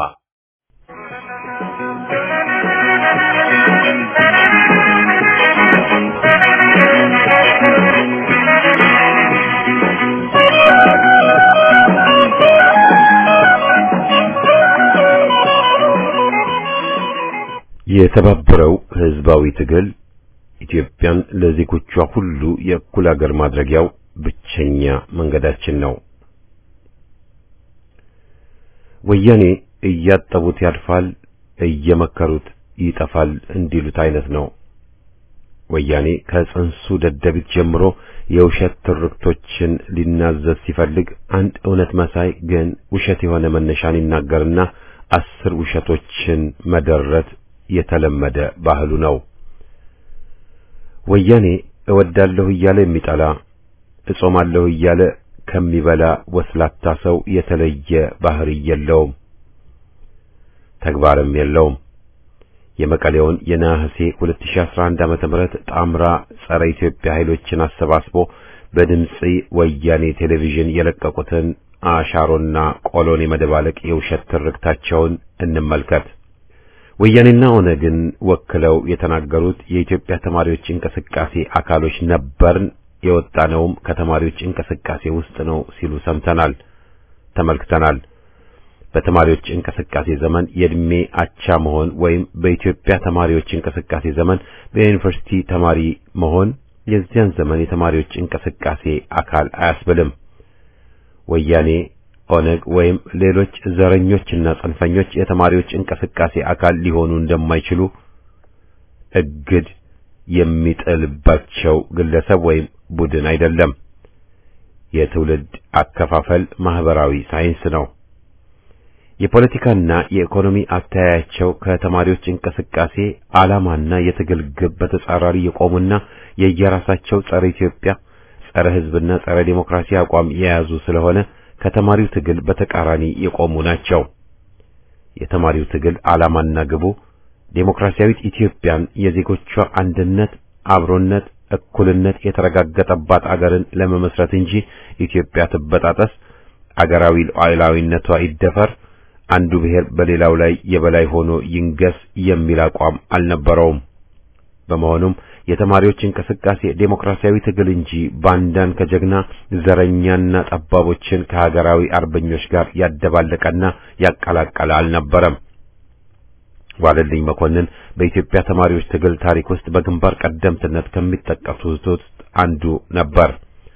የተባበረው ህዝባዊ ትግል ኢትዮጵያን ለዜጎቿ ሁሉ የእኩል አገር ማድረጊያው ብቸኛ መንገዳችን ነው። ወያኔ እያጠቡት ያልፋል፣ እየመከሩት ይጠፋል እንዲሉት አይነት ነው። ወያኔ ከጽንሱ ደደቢት ጀምሮ የውሸት ትርክቶችን ሊናዘዝ ሲፈልግ አንድ እውነት መሳይ ግን ውሸት የሆነ መነሻን ይናገርና አስር ውሸቶችን መደረት የተለመደ ባህሉ ነው። ወያኔ እወዳለሁ እያለ የሚጠላ እጾማለሁ እያለ ከሚበላ ወስላታ ሰው የተለየ ባህሪ የለውም፣ ተግባርም የለውም። የመቀሌውን የነሐሴ 2011 ዓመተ ምህረት ጣምራ ጸረ ኢትዮጵያ ኃይሎችን አሰባስቦ በድምጽ ወያኔ ቴሌቪዥን የለቀቁትን አሻሮና ቆሎን የመደባለቅ የውሸት ትርክታቸውን እንመልከት። ወያኔና ኦነግን ወክለው የተናገሩት የኢትዮጵያ ተማሪዎች እንቅስቃሴ አካሎች ነበርን፣ የወጣነውም ከተማሪዎች እንቅስቃሴ ውስጥ ነው ሲሉ ሰምተናል፣ ተመልክተናል። በተማሪዎች እንቅስቃሴ ዘመን የእድሜ አቻ መሆን ወይም በኢትዮጵያ ተማሪዎች እንቅስቃሴ ዘመን በዩኒቨርሲቲ ተማሪ መሆን የዚያን ዘመን የተማሪዎች እንቅስቃሴ አካል አያስብልም። ወያኔ ኦነግ ወይም ሌሎች ዘረኞችና ጽንፈኞች የተማሪዎች እንቅስቃሴ አካል ሊሆኑ እንደማይችሉ እግድ የሚጥልባቸው ግለሰብ ወይም ቡድን አይደለም። የትውልድ አከፋፈል ማህበራዊ ሳይንስ ነው። የፖለቲካና የኢኮኖሚ አተያያቸው ከተማሪዎች እንቅስቃሴ ዓላማና የትግል ግብ በተጻራሪ የቆሙና የየራሳቸው ጸረ ኢትዮጵያ፣ ጸረ ሕዝብና ጸረ ዴሞክራሲ አቋም የያዙ ስለሆነ ከተማሪው ትግል በተቃራኒ የቆሙ ናቸው። የተማሪው ትግል ዓላማና ግቡ ዴሞክራሲያዊት ኢትዮጵያን የዜጎቿ አንድነት፣ አብሮነት፣ እኩልነት የተረጋገጠባት አገርን ለመመስረት እንጂ ኢትዮጵያ ትበጣጠስ፣ አገራዊ ሉዓላዊነቷ ይደፈር፣ አንዱ ብሔር በሌላው ላይ የበላይ ሆኖ ይንገስ የሚል አቋም አልነበረውም። በመሆኑም የተማሪዎች እንቅስቃሴ ዴሞክራሲያዊ ትግል እንጂ ባንዳን ከጀግና ዘረኛና ጠባቦችን ከሀገራዊ አርበኞች ጋር ያደባለቀና ያቀላቀለ አልነበረም። ዋለልኝ መኮንን በኢትዮጵያ ተማሪዎች ትግል ታሪክ ውስጥ በግንባር ቀደምትነት ከሚጠቀሱት ውስጥ አንዱ ነበር።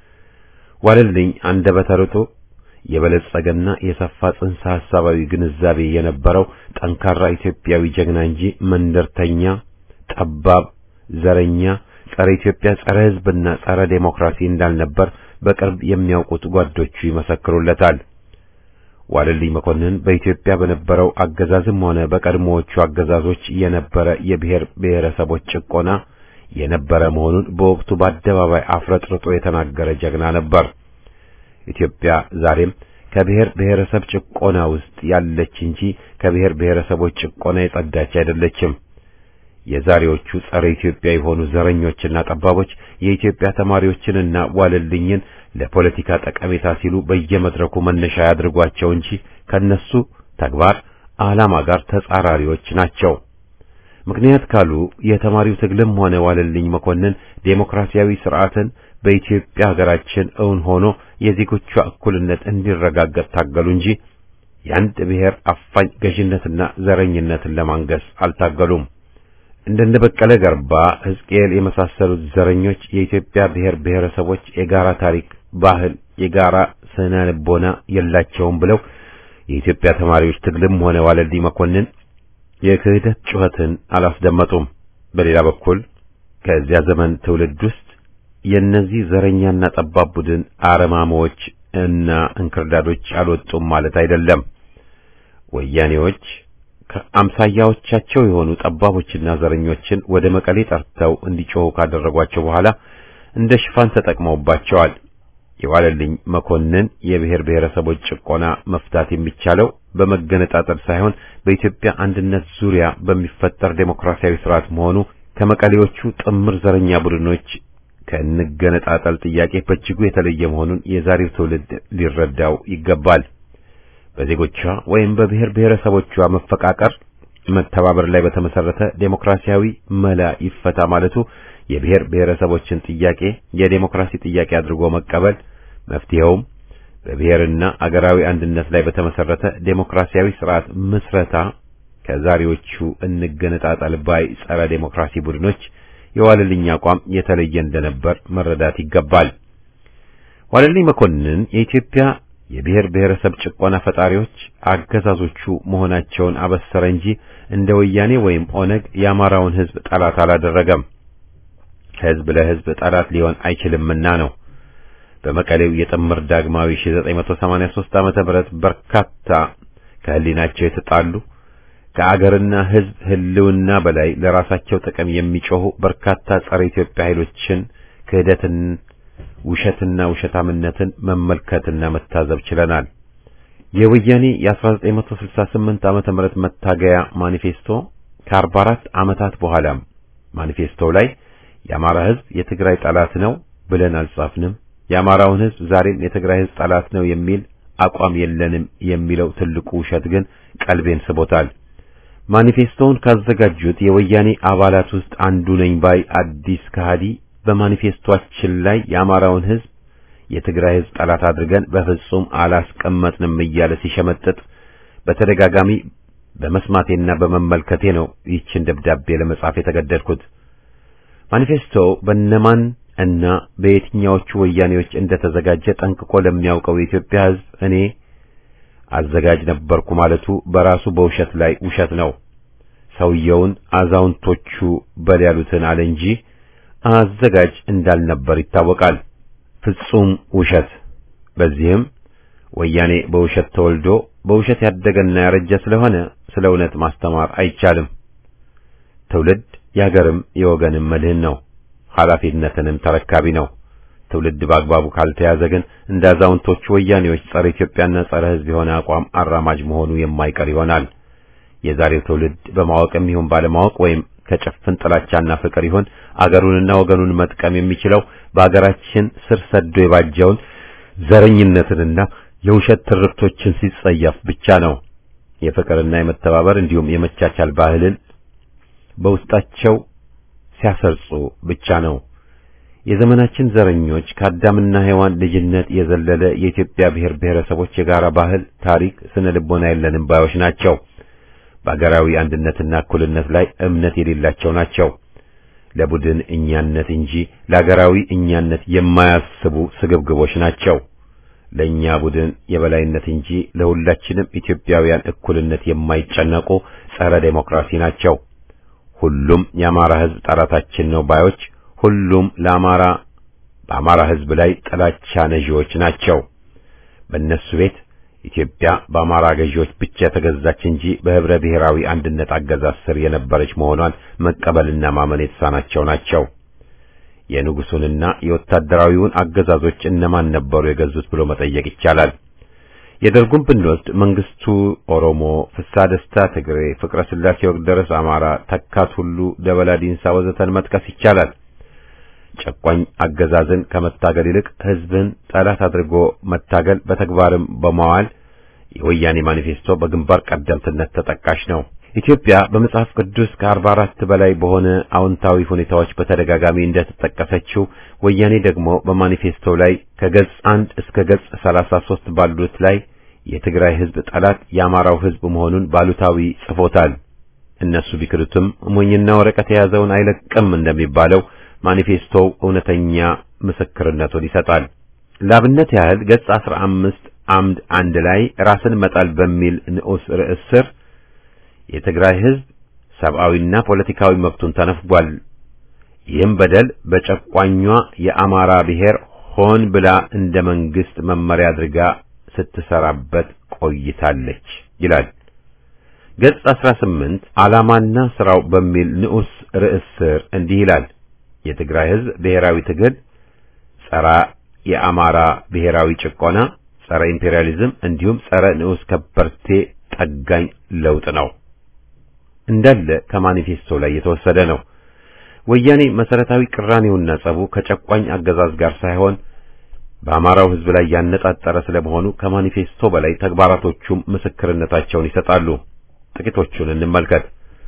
ዋለልኝ አንደበተ ርቱዕ የበለጸገና የሰፋ ጽንሰ ሐሳባዊ ግንዛቤ የነበረው ጠንካራ ኢትዮጵያዊ ጀግና እንጂ መንደርተኛ፣ ጠባብ፣ ዘረኛ፣ ጸረ ኢትዮጵያ፣ ጸረ ሕዝብና ጸረ ዴሞክራሲ እንዳልነበር በቅርብ የሚያውቁት ጓዶቹ ይመሰክሩለታል። ዋለልኝ መኮንን በኢትዮጵያ በነበረው አገዛዝም ሆነ በቀድሞዎቹ አገዛዞች የነበረ የብሔር ብሔረሰቦች ጭቆና የነበረ መሆኑን በወቅቱ በአደባባይ አፍረጥርጦ የተናገረ ጀግና ነበር። ኢትዮጵያ ዛሬም ከብሔር ብሔረሰብ ጭቆና ውስጥ ያለች እንጂ ከብሔር ብሔረሰቦች ጭቆና የጸዳች አይደለችም። የዛሬዎቹ ጸረ ኢትዮጵያ የሆኑ ዘረኞችና ጠባቦች የኢትዮጵያ ተማሪዎችንና ዋለልኝን ለፖለቲካ ጠቀሜታ ሲሉ በየመድረኩ መነሻ ያድርጓቸው እንጂ ከነሱ ተግባር ዓላማ ጋር ተጻራሪዎች ናቸው። ምክንያት ካሉ የተማሪው ትግልም ሆነ ዋለልኝ መኮንን ዴሞክራሲያዊ ስርዓትን በኢትዮጵያ ሀገራችን እውን ሆኖ የዜጎቿ እኩልነት እንዲረጋገጥ ታገሉ እንጂ የአንድ ብሔር አፋኝ ገዥነትና ዘረኝነትን ለማንገስ አልታገሉም። እንደነ በቀለ ገርባ፣ ሕዝቅኤል የመሳሰሉት ዘረኞች የኢትዮጵያ ብሔር ብሔረሰቦች የጋራ ታሪክ፣ ባህል፣ የጋራ ስነ ልቦና የላቸውም ብለው የኢትዮጵያ ተማሪዎች ትግልም ሆነ ዋለልኝ መኮንን የክህደት ጩኸትን አላስደመጡም። በሌላ በኩል ከዚያ ዘመን ትውልድ ውስጥ የእነዚህ ዘረኛና ጠባብ ቡድን አረማሞች እና እንክርዳዶች አልወጡም ማለት አይደለም። ወያኔዎች ከአምሳያዎቻቸው የሆኑ ጠባቦችና ዘረኞችን ወደ መቀሌ ጠርተው እንዲጮሁ ካደረጓቸው በኋላ እንደ ሽፋን ተጠቅመውባቸዋል። የዋለልኝ መኮንን የብሔር ብሔረሰቦች ጭቆና መፍታት የሚቻለው በመገነጣጠል ሳይሆን በኢትዮጵያ አንድነት ዙሪያ በሚፈጠር ዴሞክራሲያዊ ስርዓት መሆኑ ከመቀሌዎቹ ጥምር ዘረኛ ቡድኖች ከንገነጣጠል ጥያቄ በእጅጉ የተለየ መሆኑን የዛሬው ትውልድ ሊረዳው ይገባል። በዜጎቿ ወይም በብሔር ብሔረሰቦቿ መፈቃቀር፣ መተባበር ላይ በተመሰረተ ዴሞክራሲያዊ መላ ይፈታ ማለቱ የብሔር ብሔረሰቦችን ጥያቄ የዴሞክራሲ ጥያቄ አድርጎ መቀበል፣ መፍትሄውም በብሔርና አገራዊ አንድነት ላይ በተመሰረተ ዴሞክራሲያዊ ስርዓት ምስረታ ከዛሬዎቹ እንገነጣጠል ባይ ጸረ ዴሞክራሲ ቡድኖች የዋለልኝ አቋም የተለየ እንደነበር መረዳት ይገባል። ዋለልኝ መኮንን የኢትዮጵያ የብሔር ብሔረሰብ ጭቆና ፈጣሪዎች አገዛዞቹ መሆናቸውን አበሰረ እንጂ እንደ ወያኔ ወይም ኦነግ የአማራውን ሕዝብ ጠላት አላደረገም። ሕዝብ ለሕዝብ ጠላት ሊሆን አይችልምና ነው። በመቀሌው የጥምር ዳግማዊ 1983 ዓመተ ምህረት በርካታ ከህሊናቸው የተጣሉ ከአገርና ሕዝብ ህልውና በላይ ለራሳቸው ጥቅም የሚጮሁ በርካታ ጸረ ኢትዮጵያ ኃይሎችን ክህደትን፣ ውሸትና ውሸታምነትን መመልከትና መታዘብ ችለናል። የወያኔ የ1968 ዓመተ ምህረት መታገያ ማኒፌስቶ ከ44 ዓመታት በኋላም ማኒፌስቶው ላይ የአማራ ሕዝብ የትግራይ ጠላት ነው ብለን አልጻፍንም፣ የአማራውን ሕዝብ ዛሬም የትግራይ ሕዝብ ጠላት ነው የሚል አቋም የለንም የሚለው ትልቁ ውሸት ግን ቀልቤን ስቦታል። ማኒፌስቶውን ካዘጋጁት የወያኔ አባላት ውስጥ አንዱ ነኝ ባይ አዲስ ከሃዲ በማኒፌስቶአችን ላይ የአማራውን ሕዝብ የትግራይ ሕዝብ ጠላት አድርገን በፍጹም አላስቀመጥንም እያለ ሲሸመጥጥ በተደጋጋሚ በመስማቴና በመመልከቴ ነው ይህችን ደብዳቤ ለመጻፍ የተገደድኩት። ማኒፌስቶው በነማን እና በየትኛዎቹ ወያኔዎች እንደተዘጋጀ ጠንቅቆ ለሚያውቀው የኢትዮጵያ ሕዝብ እኔ አዘጋጅ ነበርኩ ማለቱ በራሱ በውሸት ላይ ውሸት ነው። ሰውየውን አዛውንቶቹ በል ያሉትን አለ እንጂ አዘጋጅ እንዳልነበር ይታወቃል። ፍጹም ውሸት። በዚህም ወያኔ በውሸት ተወልዶ በውሸት ያደገና ያረጀ ስለሆነ ስለ እውነት ማስተማር አይቻልም። ትውልድ የሀገርም የወገንም መድህን ነው። ኃላፊነትንም ተረካቢ ነው። ትውልድ በአግባቡ ካልተያዘ ግን እንደ አዛውንቶቹ ወያኔዎች ጸረ ኢትዮጵያና ጸረ ሕዝብ የሆነ አቋም አራማጅ መሆኑ የማይቀር ይሆናል። የዛሬው ትውልድ በማወቅም ይሁን ባለማወቅ ወይም ከጭፍን ጥላቻና ፍቅር ይሁን አገሩንና ወገኑን መጥቀም የሚችለው በአገራችን ስር ሰዶ የባጀውን ዘረኝነትንና የውሸት ትርክቶችን ሲጸየፍ ብቻ ነው። የፍቅርና የመተባበር እንዲሁም የመቻቻል ባህልን በውስጣቸው ሲያሰርጹ ብቻ ነው። የዘመናችን ዘረኞች ከአዳምና ሔዋን ልጅነት የዘለለ የኢትዮጵያ ብሔር ብሔረሰቦች የጋራ ባህል፣ ታሪክ፣ ስነ ልቦና የለንም ባዮች ናቸው። በአገራዊ አንድነትና እኩልነት ላይ እምነት የሌላቸው ናቸው። ለቡድን እኛነት እንጂ ለአገራዊ እኛነት የማያስቡ ስግብግቦች ናቸው። ለእኛ ቡድን የበላይነት እንጂ ለሁላችንም ኢትዮጵያውያን እኩልነት የማይጨነቁ ጸረ ዴሞክራሲ ናቸው። ሁሉም የአማራ ሕዝብ ጠላታችን ነው ባዮች ሁሉም ለአማራ በአማራ ሕዝብ ላይ ጥላቻ ነዢዎች ናቸው። በእነሱ ቤት ኢትዮጵያ በአማራ ገዢዎች ብቻ የተገዛች እንጂ በህብረ ብሔራዊ አንድነት አገዛዝ ስር የነበረች መሆኗን መቀበልና ማመን የተሳናቸው ናቸው። የንጉሱንና የወታደራዊውን አገዛዞች እነማን ነበሩ የገዙት ብሎ መጠየቅ ይቻላል። የደርጉን ብንወስድ መንግስቱ ኦሮሞ፣ ፍስሐ ደስታ ትግሬ፣ ፍቅረ ስላሴ ወግደረስ አማራ፣ ተካት ሁሉ፣ ደበላ ዲንሳ ወዘተን መጥቀስ ይቻላል። ጨቋኝ አገዛዝን ከመታገል ይልቅ ህዝብን ጠላት አድርጎ መታገል በተግባርም በማዋል የወያኔ ማኒፌስቶ በግንባር ቀደምትነት ተጠቃሽ ነው። ኢትዮጵያ በመጽሐፍ ቅዱስ ከአርባ አራት በላይ በሆነ አዎንታዊ ሁኔታዎች በተደጋጋሚ እንደተጠቀሰችው ወያኔ ደግሞ በማኒፌስቶ ላይ ከገጽ አንድ እስከ ገጽ ሰላሳ ሦስት ባሉት ላይ የትግራይ ህዝብ ጠላት የአማራው ህዝብ መሆኑን ባሉታዊ ጽፎታል። እነሱ ቢክዱትም ሞኝና ወረቀት የያዘውን አይለቅም እንደሚባለው ማኒፌስቶው እውነተኛ ምስክርነቱን ይሰጣል። ላብነት ያህል ገጽ አስራ አምስት አምድ አንድ ላይ ራስን መጣል በሚል ንዑስ ርዕስ ስር የትግራይ ህዝብ ሰብአዊና ፖለቲካዊ መብቱን ተነፍጓል። ይህም በደል በጨቋኟ የአማራ ብሔር ሆን ብላ እንደ መንግስት መመሪያ አድርጋ ስትሰራበት ቆይታለች ይላል። ገጽ 18 ዓላማና ስራው በሚል ንዑስ ርዕስ ስር እንዲህ ይላል። የትግራይ ህዝብ ብሔራዊ ትግል ጸረ የአማራ ብሔራዊ ጭቆና፣ ጸረ ኢምፔሪያሊዝም እንዲሁም ጸረ ንዑስ ከበርቴ ጠጋኝ ለውጥ ነው። እንዳለ ከማኒፌስቶ ላይ የተወሰደ ነው። ወያኔ መሰረታዊ ቅራኔውና ጸቡ ከጨቋኝ አገዛዝ ጋር ሳይሆን በአማራው ህዝብ ላይ ያነጣጠረ ስለመሆኑ ከማኒፌስቶ በላይ ተግባራቶቹም ምስክርነታቸውን ይሰጣሉ። ጥቂቶቹን እንመልከት።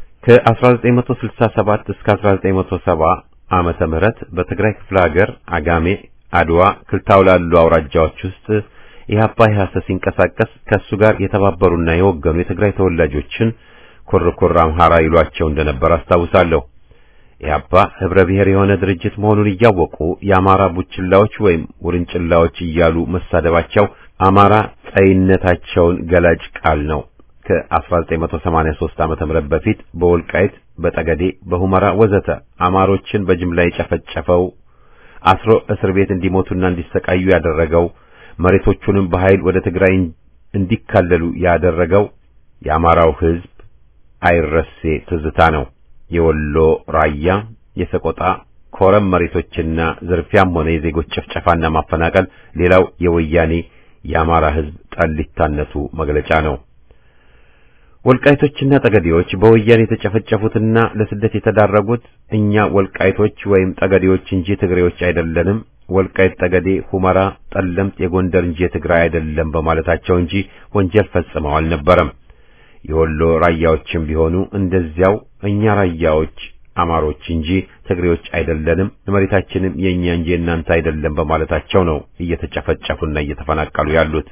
ከ1967 እስከ 1970 ዓመተ ምህረት በትግራይ ክፍለ ሀገር አጋሜ፣ አድዋ፣ ክልታው ላሉ አውራጃዎች ውስጥ ኢህአፓ ኢህአሰ ሲንቀሳቀስ ከእሱ ጋር የተባበሩና የወገኑ የትግራይ ተወላጆችን ኩርኩር አምሃራ ይሏቸው እንደነበር አስታውሳለሁ። ኢህአፓ ህብረ ብሔር የሆነ ድርጅት መሆኑን እያወቁ የአማራ ቡችላዎች ወይም ውርንጭላዎች እያሉ መሳደባቸው አማራ ጸይነታቸውን ገላጭ ቃል ነው። ከ1983 ዓመተ ምህረት በፊት በወልቃይት፣ በጠገዴ፣ በሁመራ ወዘተ አማሮችን በጅምላ የጨፈጨፈው አስሮ እስር ቤት እንዲሞቱና እንዲሰቃዩ ያደረገው መሬቶቹንም በኃይል ወደ ትግራይ እንዲካለሉ ያደረገው የአማራው ህዝብ አይረሴ ትዝታ ነው። የወሎ ራያ፣ የሰቆጣ ኮረም መሬቶችና ዝርፊያም ሆነ የዜጎች ጭፍጨፋና ማፈናቀል ሌላው የወያኔ የአማራ ህዝብ ጠሊታነቱ መግለጫ ነው። ወልቃይቶችና ጠገዴዎች በወያኔ የተጨፈጨፉትና ለስደት የተዳረጉት እኛ ወልቃይቶች ወይም ጠገዴዎች እንጂ ትግሬዎች አይደለንም፣ ወልቃይት ጠገዴ፣ ሁመራ፣ ጠለምት የጎንደር እንጂ የትግራይ አይደለም በማለታቸው እንጂ ወንጀል ፈጽመው አልነበረም። የወሎ ራያዎችም ቢሆኑ እንደዚያው እኛ ራያዎች አማሮች እንጂ ትግሬዎች አይደለንም፣ መሬታችንም የኛ እንጂ እናንተ አይደለም በማለታቸው ነው እየተጨፈጨፉና እየተፈናቀሉ ያሉት።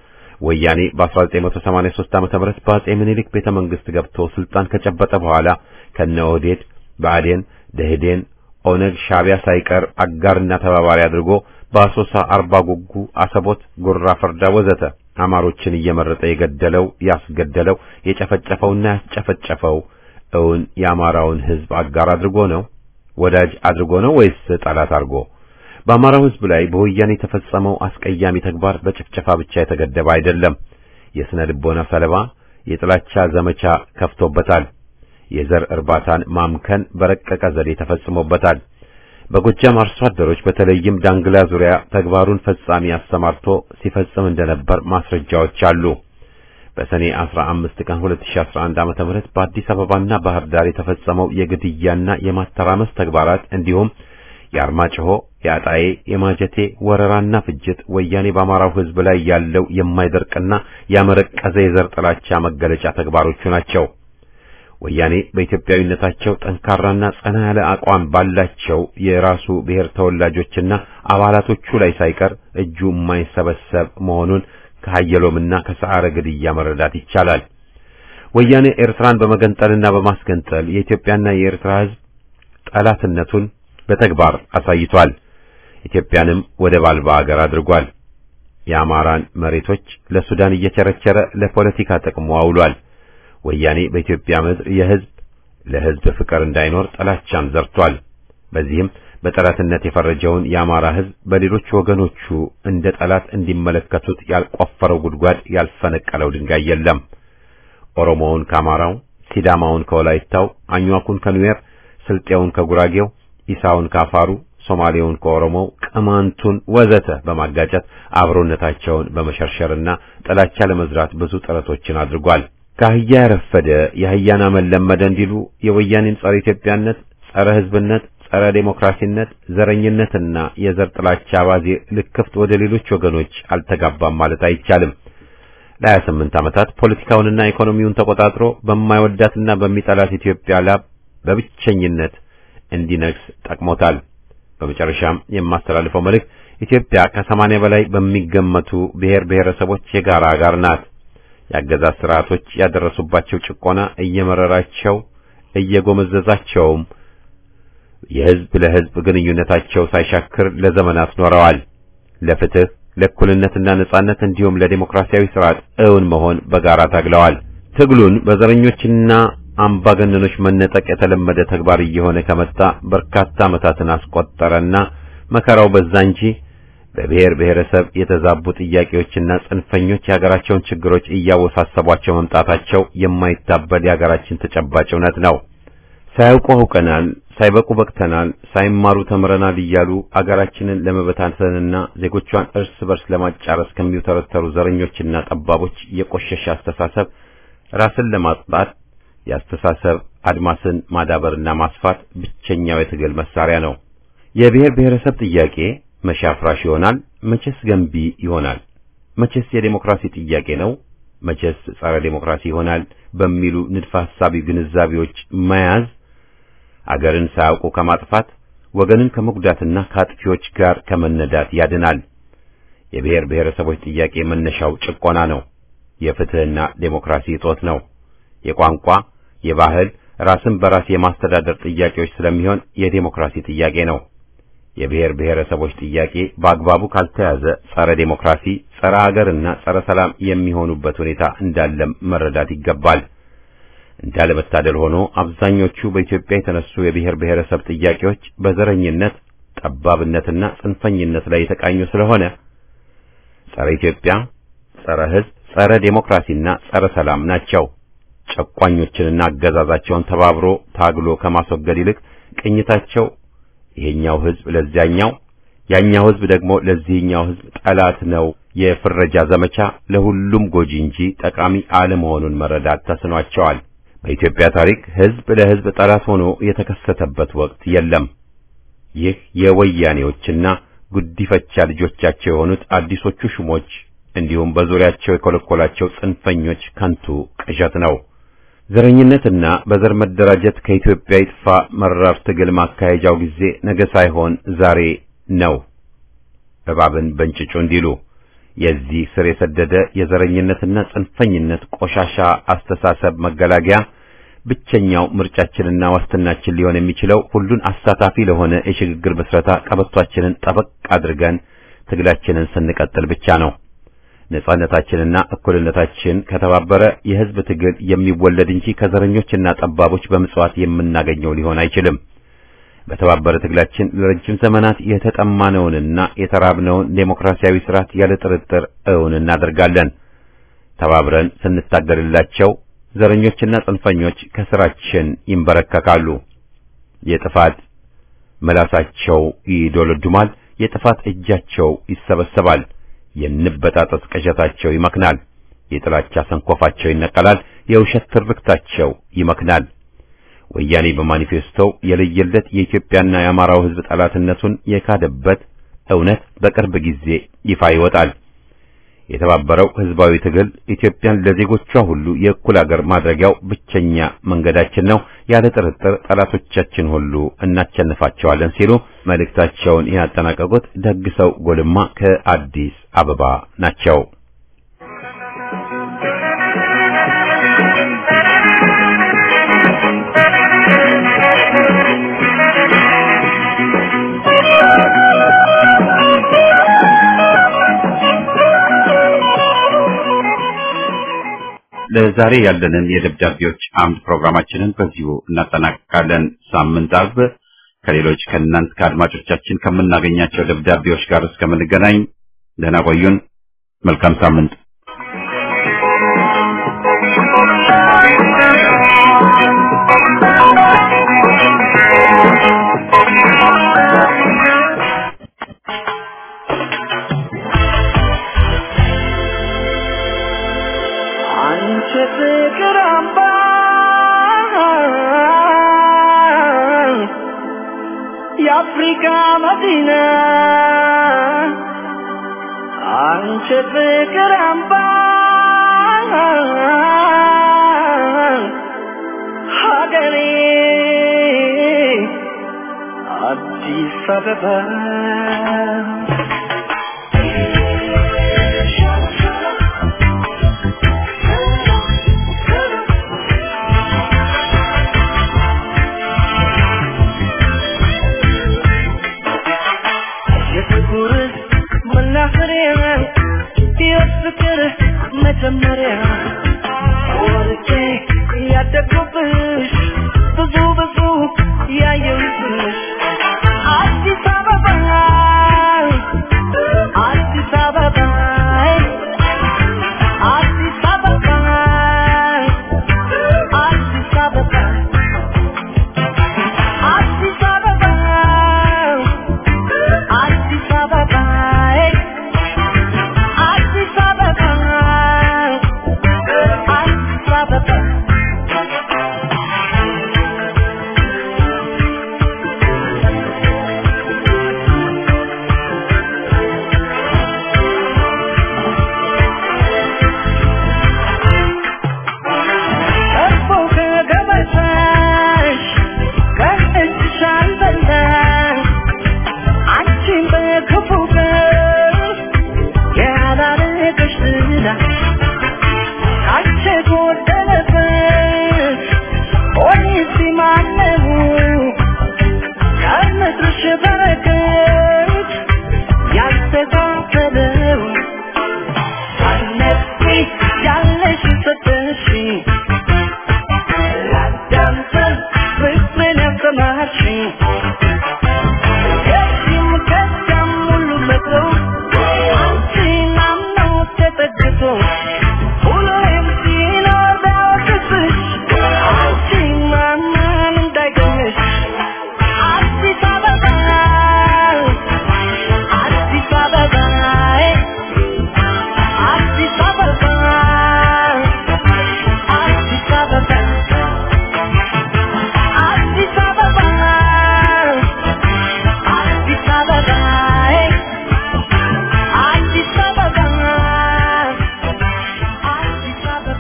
ወያኔ በ1983 ዓመተ ምህረት በአጼ ምኒልክ ቤተ መንግስት ገብቶ ስልጣን ከጨበጠ በኋላ ከነ ኦህዴድ፣ ብአዴን፣ ደህዴን፣ ኦነግ፣ ሻቢያ ሳይቀር አጋርና ተባባሪ አድርጎ በአሶሳ፣ አርባ ጉጉ፣ አሰቦት፣ ጉራ ፈርዳ ወዘተ አማሮችን እየመረጠ የገደለው ያስገደለው የጨፈጨፈውና ያስጨፈጨፈው እውን የአማራውን ህዝብ አጋር አድርጎ ነው? ወዳጅ አድርጎ ነው ወይስ ጠላት አድርጎ? በአማራው ህዝብ ላይ በወያኔ የተፈጸመው አስቀያሚ ተግባር በጭፍጨፋ ብቻ የተገደበ አይደለም። የስነ ልቦና ሰለባ የጥላቻ ዘመቻ ከፍቶበታል። የዘር እርባታን ማምከን በረቀቀ ዘዴ ተፈጽሞበታል። በጎጃም አርሶ አደሮች በተለይም ዳንግላ ዙሪያ ተግባሩን ፈጻሚ አሰማርቶ ሲፈጽም እንደነበር ማስረጃዎች አሉ። በሰኔ 15 ቀን 2011 ዓመተ ምህረት በአዲስ አበባና ባህር ዳር የተፈጸመው የግድያና የማተራመስ ተግባራት እንዲሁም የአርማጭሆ፣ የአጣዬ፣ የማጀቴ ወረራና ፍጅት ወያኔ በአማራው ህዝብ ላይ ያለው የማይደርቅና ያመረቀዘ የዘር ጥላቻ መገለጫ ተግባሮቹ ናቸው። ወያኔ በኢትዮጵያዊነታቸው ጠንካራና ጸና ያለ አቋም ባላቸው የራሱ ብሔር ተወላጆችና አባላቶቹ ላይ ሳይቀር እጁ የማይሰበሰብ መሆኑን ከሀየሎምና ከሰዓረ ግድያ መረዳት ይቻላል። ወያኔ ኤርትራን በመገንጠልና በማስገንጠል የኢትዮጵያና የኤርትራ ህዝብ ጠላትነቱን በተግባር አሳይቷል። ኢትዮጵያንም ወደብ አልባ አገር አድርጓል። የአማራን መሬቶች ለሱዳን እየቸረቸረ ለፖለቲካ ጥቅሙ አውሏል። ወያኔ በኢትዮጵያ ምድር የህዝብ ለህዝብ ፍቅር እንዳይኖር ጥላቻን ዘርቷል። በዚህም በጠላትነት የፈረጀውን የአማራ ህዝብ በሌሎች ወገኖቹ እንደ ጠላት እንዲመለከቱት ያልቆፈረው ጉድጓድ ያልፈነቀለው ድንጋይ የለም። ኦሮሞውን ከአማራው፣ ሲዳማውን ከወላይታው፣ አኟኩን ከኑዌር፣ ስልጤውን ከጉራጌው፣ ኢሳውን ከአፋሩ፣ ሶማሌውን ከኦሮሞው፣ ቅማንቱን ወዘተ በማጋጨት አብሮነታቸውን በመሸርሸርና ጥላቻ ለመዝራት ብዙ ጥረቶችን አድርጓል። ከአህያ ያረፈደ የአህያን አመል ለመደ እንዲሉ የወያኔን ጸረ ኢትዮጵያነት፣ ጸረ ሕዝብነት፣ ጸረ ዴሞክራሲነት፣ ዘረኝነትና የዘር ጥላቻ አባዜ ልክፍት ወደ ሌሎች ወገኖች አልተጋባም ማለት አይቻልም። ለሀያ ስምንት ዓመታት ፖለቲካውንና ኢኮኖሚውን ተቆጣጥሮ በማይወዳትና በሚጠላት ኢትዮጵያ ላብ በብቸኝነት እንዲነግስ ጠቅሞታል። በመጨረሻም የማስተላልፈው መልእክት ኢትዮጵያ ከሰማንያ በላይ በሚገመቱ ብሔር ብሔረሰቦች የጋራ አጋር ናት። የአገዛዝ ስርዓቶች ያደረሱባቸው ጭቆና እየመረራቸው እየጎመዘዛቸውም የህዝብ ለህዝብ ግንኙነታቸው ሳይሻክር ለዘመናት ኖረዋል። ለፍትህ ለእኩልነትና ነጻነት እንዲሁም ለዲሞክራሲያዊ ስርዓት እውን መሆን በጋራ ታግለዋል። ትግሉን በዘረኞችና አምባገነኖች መነጠቅ የተለመደ ተግባር እየሆነ ከመጣ በርካታ ዓመታትን አስቆጠረና መከራው በዛ እንጂ በብሔር ብሔረሰብ የተዛቡ ጥያቄዎችና ጽንፈኞች የሀገራቸውን ችግሮች እያወሳሰቧቸው መምጣታቸው የማይታበል የሀገራችን ተጨባጭ እውነት ነው። ሳያውቁ አውቀናል፣ ሳይበቁ በቅተናል፣ ሳይማሩ ተምረናል እያሉ አገራችንን ለመበታተንና ዜጎቿን እርስ በርስ ለማጫረስ ከሚውተረተሩ ዘረኞችና ጠባቦች የቆሸሸ አስተሳሰብ ራስን ለማጥፋት የአስተሳሰብ አድማስን ማዳበርና ማስፋት ብቸኛው የትግል መሳሪያ ነው። የብሔር ብሔረሰብ ጥያቄ መቼ አፍራሽ ይሆናል? መቼስ ገንቢ ይሆናል? መቼስ የዴሞክራሲ ጥያቄ ነው? መቼስ ጸረ ዴሞክራሲ ይሆናል? በሚሉ ንድፈ ሐሳቢ ግንዛቤዎች መያዝ አገርን ሳያውቁ ከማጥፋት ወገንን ከመጉዳትና ከአጥፊዎች ጋር ከመነዳት ያድናል። የብሔር ብሔረሰቦች ጥያቄ መነሻው ጭቆና ነው። የፍትህና ዴሞክራሲ እጦት ነው። የቋንቋ፣ የባህል፣ ራስን በራስ የማስተዳደር ጥያቄዎች ስለሚሆን የዴሞክራሲ ጥያቄ ነው። የብሔር ብሔረሰቦች ጥያቄ በአግባቡ ካልተያዘ ጸረ ዴሞክራሲ፣ ጸረ ሀገርና ጸረ ሰላም የሚሆኑበት ሁኔታ እንዳለም መረዳት ይገባል። እንዳለመታደል ሆኖ አብዛኞቹ በኢትዮጵያ የተነሱ የብሔር ብሔረሰብ ጥያቄዎች በዘረኝነት ጠባብነትና ጽንፈኝነት ላይ የተቃኙ ስለሆነ ጸረ ኢትዮጵያ፣ ጸረ ሕዝብ፣ ጸረ ዴሞክራሲና ጸረ ሰላም ናቸው። ጨቋኞችንና አገዛዛቸውን ተባብሮ ታግሎ ከማስወገድ ይልቅ ቅኝታቸው ይሄኛው ሕዝብ ለዚያኛው ያኛው ሕዝብ ደግሞ ለዚህኛው ሕዝብ ጠላት ነው የፍረጃ ዘመቻ ለሁሉም ጎጂ እንጂ ጠቃሚ አለመሆኑን መረዳት ተስኗቸዋል። በኢትዮጵያ ታሪክ ሕዝብ ለሕዝብ ጠላት ሆኖ የተከሰተበት ወቅት የለም። ይህ የወያኔዎችና ጉዲፈቻ ልጆቻቸው የሆኑት አዲሶቹ ሹሞች እንዲሁም በዙሪያቸው የኮለኮላቸው ጽንፈኞች ከንቱ ቅዠት ነው። ዘረኝነትና በዘር መደራጀት ከኢትዮጵያ ይጥፋ መራር ትግል ማካሄጃው ጊዜ ነገ ሳይሆን ዛሬ ነው። እባብን በእንጭጩ እንዲሉ የዚህ ስር የሰደደ የዘረኝነትና ጽንፈኝነት ቆሻሻ አስተሳሰብ መገላገያ ብቸኛው ምርጫችንና ዋስትናችን ሊሆን የሚችለው ሁሉን አሳታፊ ለሆነ የሽግግር ምስረታ ቀበቷችንን ጠበቅ አድርገን ትግላችንን ስንቀጥል ብቻ ነው። ነጻነታችንና እኩልነታችን ከተባበረ የሕዝብ ትግል የሚወለድ እንጂ ከዘረኞችና ጠባቦች በምጽዋት የምናገኘው ሊሆን አይችልም። በተባበረ ትግላችን ለረጅም ዘመናት የተጠማነውንና የተራብነውን ዴሞክራሲያዊ ስርዓት ያለ ጥርጥር እውን እናደርጋለን። ተባብረን ስንታገልላቸው ዘረኞችና ጽንፈኞች ከስራችን ይንበረከካሉ። የጥፋት ምላሳቸው ይዶለዱማል፣ የጥፋት እጃቸው ይሰበሰባል። የንበጣጠስ ቅዠታቸው ይመክናል። የጥላቻ ሰንኮፋቸው ይነቀላል። የውሸት ትርክታቸው ይመክናል። ወያኔ በማኒፌስቶው የለየለት የኢትዮጵያና የአማራው ሕዝብ ጠላትነቱን የካደበት እውነት በቅርብ ጊዜ ይፋ ይወጣል። የተባበረው ሕዝባዊ ትግል ኢትዮጵያን ለዜጎቿ ሁሉ የእኩል አገር ማድረጊያው ብቸኛ መንገዳችን ነው። ያለ ጥርጥር ጠላቶቻችን ሁሉ እናቸንፋቸዋለን ሲሉ መልእክታቸውን ያጠናቀቁት ደግሰው ጎልማ ከአዲስ አበባ ናቸው። ለዛሬ ያለንን የደብዳቤዎች አምድ ፕሮግራማችንን በዚሁ እናጠናቅቃለን። ሳምንት አርብ ከሌሎች ከእናንት ከአድማጮቻችን ከምናገኛቸው ደብዳቤዎች ጋር እስከምንገናኝ ደህና ቆዩን። መልካም ሳምንት። የአፍሪካ መዲና አንቺ ፍቅር አምባ ሀገሬ አዲስ አበባ የፍቅር መናኸሪያ የፍቅር መጀመሪያ ወርጄ ያደግኩብሽ ብዙ ብዙ ያየሁብሽ አዲስ አበባ አዲስ አበባ አዲስ አበባ አዲስ አበባ አዲስ አበባ አዲስ አበባ አዲስ አበባ አዲስ አበባ እርፎ ከገበታሽ ከእጅሽ አልበላሽ አንቺን በክፉ ቀን ያላረገሽ ዝና ካንቺ ጎደለበት ኦኒሲ ማነው ከምድርሽ በረከት ያልተካፈለው ሳነቢ ያለሽ ሰጠሽኝ ላዳምጠን ፍቅርን ያስተማርሽኝ ከዚህም ከዚያም ሁሉ መጥቶ አንቺን አምኖ ተጠግቶ ሁሌም ሲኖር ቢያወቅስሽ አንቺን ማመን እንዳይገኝሽ አዲስ አበባ አዲስ አበባ አዲስ አበባ አዲስ አበባ አዲስ አበባ አዲስ አበባ አዲስ አበባ አዲስ አበባ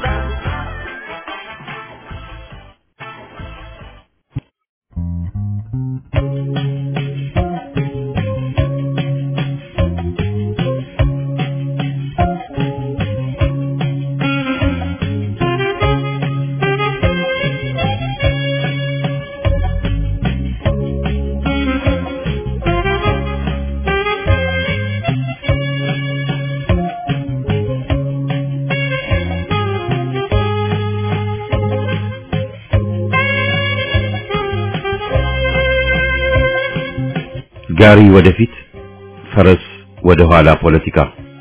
ጋሪ ወደፊት ፈረስ ወደ ኋላ ፖለቲካ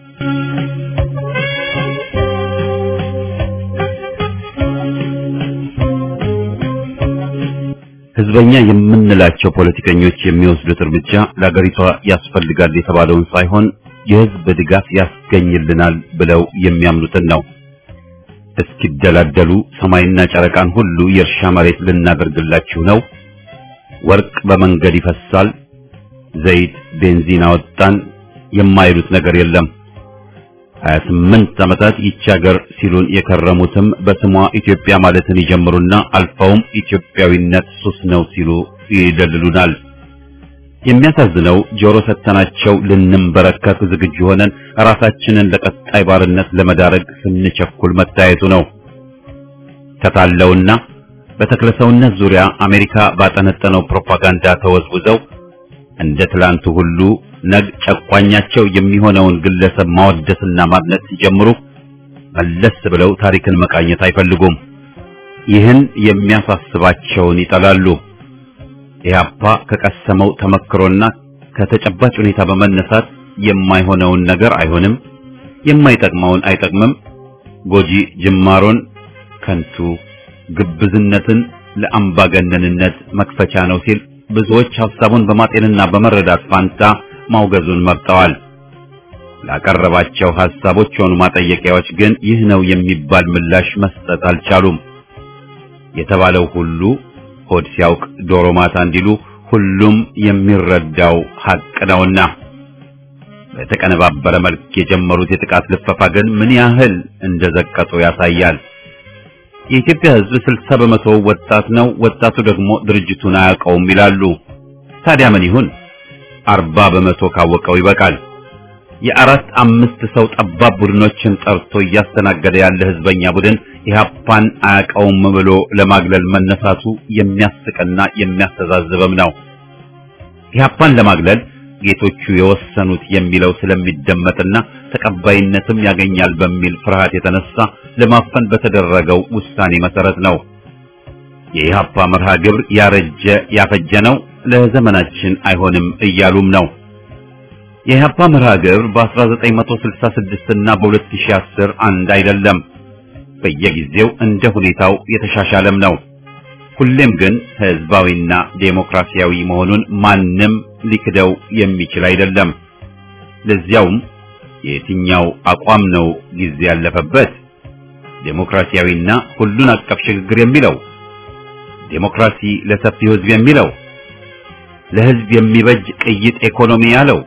ህዝበኛ የምንላቸው ፖለቲከኞች የሚወስዱት እርምጃ ለአገሪቷ ያስፈልጋል የተባለውን ሳይሆን የህዝብ ድጋፍ ያስገኝልናል ብለው የሚያምኑትን ነው። እስኪደላደሉ ሰማይና ጨረቃን ሁሉ የእርሻ መሬት ልናደርግላችሁ ነው፣ ወርቅ በመንገድ ይፈሳል፣ ዘይት ቤንዚን አወጣን የማይሉት ነገር የለም። 28 ዓመታት ይቺ ሀገር ሲሉን የከረሙትም በስሟ ኢትዮጵያ ማለትን ይጀምሩና አልፈውም ኢትዮጵያዊነት ሱስ ነው ሲሉ ይደልሉናል። የሚያሳዝነው ጆሮ ሰተናቸው ልንንበረከክ ዝግጁ ሆነን ራሳችንን ለቀጣይ ባርነት ለመዳረግ ስንቸኩል መታየቱ ነው። ተታለውና በተክለሰውነት ዙሪያ አሜሪካ ባጠነጠነው ፕሮፓጋንዳ ተወዝውዘው እንደ ትላንቱ ሁሉ ነግ ጨቋኛቸው የሚሆነውን ግለሰብ ማወደስና ማድነቅ ሲጀምሩ መለስ ብለው ታሪክን መቃኘት አይፈልጉም። ይህን የሚያሳስባቸውን ይጠላሉ። ኢህአፓ ከቀሰመው ተመክሮና ከተጨባጭ ሁኔታ በመነሳት የማይሆነውን ነገር አይሆንም፣ የማይጠቅመውን አይጠቅምም፣ ጎጂ ጅማሮን ከንቱ ግብዝነትን ለአምባገነንነት መክፈቻ ነው ሲል ብዙዎች ሐሳቡን በማጤንና በመረዳት ፋንታ ማውገዙን መርጠዋል። ላቀረባቸው ሐሳቦች ሆኑ ማጠየቂያዎች ግን ይህ ነው የሚባል ምላሽ መስጠት አልቻሉም። የተባለው ሁሉ ሆድ ሲያውቅ ዶሮ ማታ እንዲሉ ሁሉም የሚረዳው ሐቅ ነውና በተቀነባበረ መልክ የጀመሩት የጥቃት ልፈፋ ግን ምን ያህል እንደዘቀጡ ያሳያል። የኢትዮጵያ ሕዝብ ስልሳ በመቶ ወጣት ነው። ወጣቱ ደግሞ ድርጅቱን አያውቀውም ይላሉ። ታዲያ ምን ይሁን? አርባ በመቶ ካወቀው ይበቃል። የአራት አምስት ሰው ጠባብ ቡድኖችን ጠርቶ እያስተናገደ ያለ ህዝበኛ ቡድን ኢህአፓን አያውቀውም ብሎ ለማግለል መነሳቱ የሚያስቅና የሚያስተዛዝብም ነው። ኢህአፓን ለማግለል ጌቶቹ የወሰኑት የሚለው ስለሚደመጥና ተቀባይነትም ያገኛል በሚል ፍርሃት የተነሳ ለማፈን በተደረገው ውሳኔ መሰረት ነው። የኢህአፓ መርሃ ግብር ያረጀ ያፈጀ ነው፣ ለዘመናችን አይሆንም እያሉም ነው። የኢህአፓ መርሃ ግብር በ1966 እና በ2010 አንድ አይደለም። በየጊዜው እንደ ሁኔታው የተሻሻለም ነው። ሁሌም ግን ህዝባዊና ዴሞክራሲያዊ መሆኑን ማንም ሊክደው የሚችል አይደለም። ለዚያውም የትኛው አቋም ነው ጊዜ ያለፈበት? ዴሞክራሲያዊና ሁሉን አቀፍ ሽግግር የሚለው ዴሞክራሲ ለሰፊው ህዝብ የሚለው ለህዝብ የሚበጅ ቅይጥ ኢኮኖሚ ያለው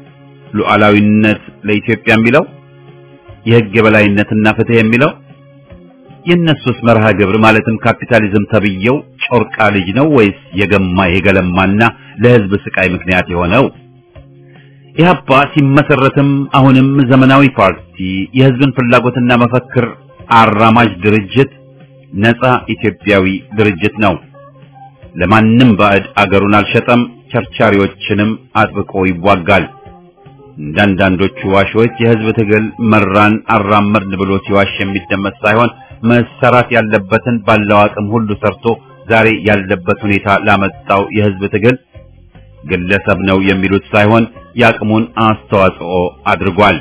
ሉዓላዊነት ለኢትዮጵያ የሚለው የህግ የበላይነትና ፍትህ የሚለው የእነሱስ መርሃ ግብር ማለትም ካፒታሊዝም ተብየው ጮርቃ ልጅ ነው ወይስ የገማ የገለማና ለህዝብ ስቃይ ምክንያት የሆነው? ኢህአፓ ሲመሰረትም አሁንም ዘመናዊ ፓርቲ፣ የህዝብን ፍላጎትና መፈክር አራማጅ ድርጅት፣ ነፃ ኢትዮጵያዊ ድርጅት ነው። ለማንም ባዕድ አገሩን አልሸጠም፣ ቸርቻሪዎችንም አጥብቆ ይዋጋል። እንዳንዳንዶቹ ዋሾች የህዝብ ትግል መራን አራመድን ብሎ ሲዋሽ የሚደመጥ ሳይሆን መሰራት ያለበትን ባለው አቅም ሁሉ ሰርቶ ዛሬ ያለበት ሁኔታ ላመጣው የህዝብ ትግል ግለሰብ ነው የሚሉት ሳይሆን የአቅሙን አስተዋጽኦ አድርጓል።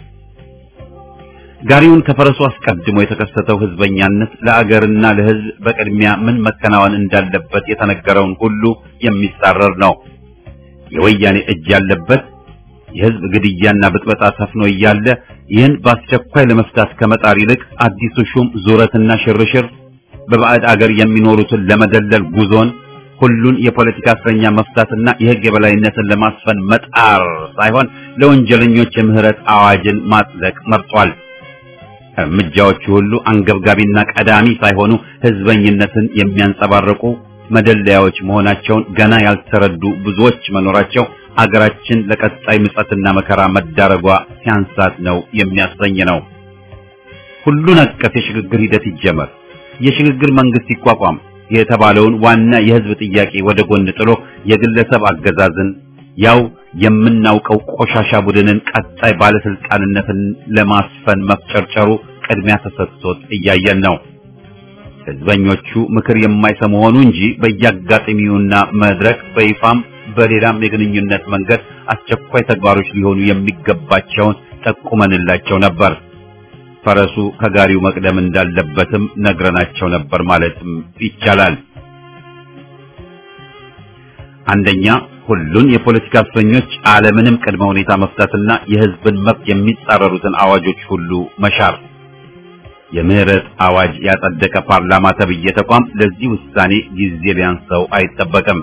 ጋሪውን ከፈረሱ አስቀድሞ የተከሰተው ህዝበኛነት ለአገርና ለህዝብ በቅድሚያ ምን መከናወን እንዳለበት የተነገረውን ሁሉ የሚጻረር ነው። የወያኔ እጅ ያለበት የህዝብ ግድያና ብጥበጣ ሰፍኖ እያለ ይህን በአስቸኳይ ለመፍታት ከመጣር ይልቅ አዲሱ ሹም ዙረትና ሽርሽር በባዕድ አገር የሚኖሩትን ለመደለል ጉዞን ሁሉን የፖለቲካ እስረኛ መፍታትና የህግ የበላይነትን ለማስፈን መጣር ሳይሆን ለወንጀለኞች የምህረት አዋጅን ማጽደቅ መርጧል። እርምጃዎቹ ሁሉ አንገብጋቢና ቀዳሚ ሳይሆኑ ህዝበኝነትን የሚያንጸባርቁ መደለያዎች መሆናቸውን ገና ያልተረዱ ብዙዎች መኖራቸው አገራችን ለቀጣይ ምጸትና መከራ መዳረጓ ሲያንሳት ነው የሚያሰኝ ነው። ሁሉን አቀፍ የሽግግር ሂደት ይጀመር፣ የሽግግር መንግስት ይቋቋም የተባለውን ዋና የህዝብ ጥያቄ ወደ ጎን ጥሎ የግለሰብ አገዛዝን ያው የምናውቀው ቆሻሻ ቡድንን ቀጣይ ባለስልጣንነትን ለማስፈን መፍጨርጨሩ ቅድሚያ ተሰጥቶት እያየን ነው። ህዝበኞቹ ምክር የማይሰሙ ሆኑ እንጂ በየአጋጣሚውና መድረክ በይፋም በሌላም የግንኙነት መንገድ አስቸኳይ ተግባሮች ሊሆኑ የሚገባቸውን ጠቁመንላቸው ነበር። ፈረሱ ከጋሪው መቅደም እንዳለበትም ነግረናቸው ነበር ማለትም ይቻላል። አንደኛ ሁሉን የፖለቲካ እስረኞች አለምንም ቅድመ ሁኔታ መፍታትና የህዝብን መብት የሚጻረሩትን አዋጆች ሁሉ መሻር። የምህረት አዋጅ ያጸደቀ ፓርላማ ተብዬ ተቋም ለዚህ ውሳኔ ጊዜ ሊያንሰው አይጠበቅም።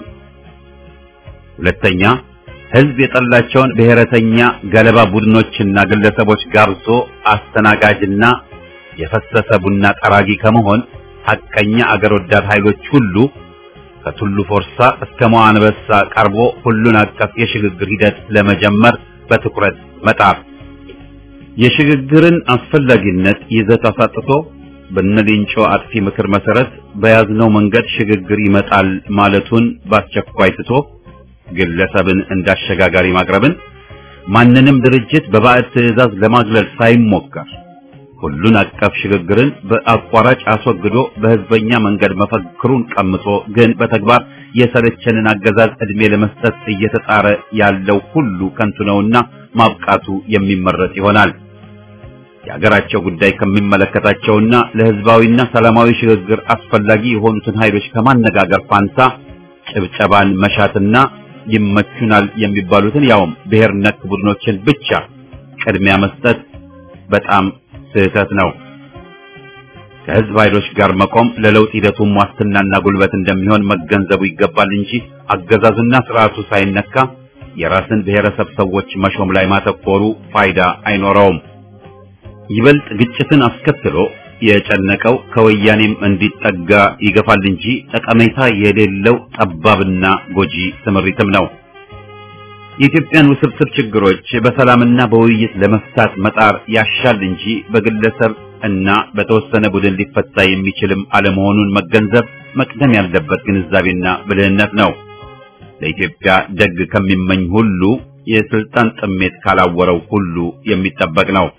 ሁለተኛ ህዝብ የጠላቸውን ብሔረተኛ ገለባ ቡድኖችና ግለሰቦች ጋብዞ አስተናጋጅና የፈሰሰ ቡና ጠራጊ ከመሆን ሐቀኛ አገር ወዳድ ኃይሎች ሁሉ ከቱሉ ፎርሳ እስከ መዋንበሳ ቀርቦ ሁሉን አቀፍ የሽግግር ሂደት ለመጀመር በትኩረት መጣር የሽግግርን አስፈላጊነት ይዘት አሳጥቶ በነሌንጮ አጥፊ ምክር መሰረት በያዝነው መንገድ ሽግግር ይመጣል ማለቱን በአስቸኳይ ትቶ ግለሰብን እንዳሸጋጋሪ ማቅረብን ማንንም ድርጅት በባዕድ ትዕዛዝ ለማግለል ሳይሞከር ሁሉን አቀፍ ሽግግርን በአቋራጭ አስወግዶ በህዝበኛ መንገድ መፈክሩን ቀምቶ ግን በተግባር የሰለቸንን አገዛዝ ዕድሜ ለመስጠት እየተጣረ ያለው ሁሉ ከንቱ ነውና ማብቃቱ የሚመረጥ ይሆናል። የሀገራቸው ጉዳይ ከሚመለከታቸውና ለህዝባዊና ሰላማዊ ሽግግር አስፈላጊ የሆኑትን ኃይሎች ከማነጋገር ፋንታ ጭብጨባን መሻትና ይመቹናል የሚባሉትን ያውም ብሔር ነክ ቡድኖችን ብቻ ቅድሚያ መስጠት በጣም ስህተት ነው። ከህዝብ ኃይሎች ጋር መቆም ለለውጥ ሂደቱም ዋስትናና ጉልበት እንደሚሆን መገንዘቡ ይገባል እንጂ አገዛዙና ስርዓቱ ሳይነካ የራስን ብሔረሰብ ሰዎች መሾም ላይ ማተኮሩ ፋይዳ አይኖረውም። ይበልጥ ግጭትን አስከትሎ የጨነቀው ከወያኔም እንዲጠጋ ይገፋል እንጂ ጠቀሜታ የሌለው ጠባብና ጎጂ ስምሪትም ነው። የኢትዮጵያን ውስብስብ ችግሮች በሰላምና በውይይት ለመፍታት መጣር ያሻል እንጂ በግለሰብ እና በተወሰነ ቡድን ሊፈታ የሚችልም አለመሆኑን መገንዘብ መቅደም ያለበት ግንዛቤና ብልህነት ነው። ለኢትዮጵያ ደግ ከሚመኝ ሁሉ የስልጣን ጥሜት ካላወረው ሁሉ የሚጠበቅ ነው።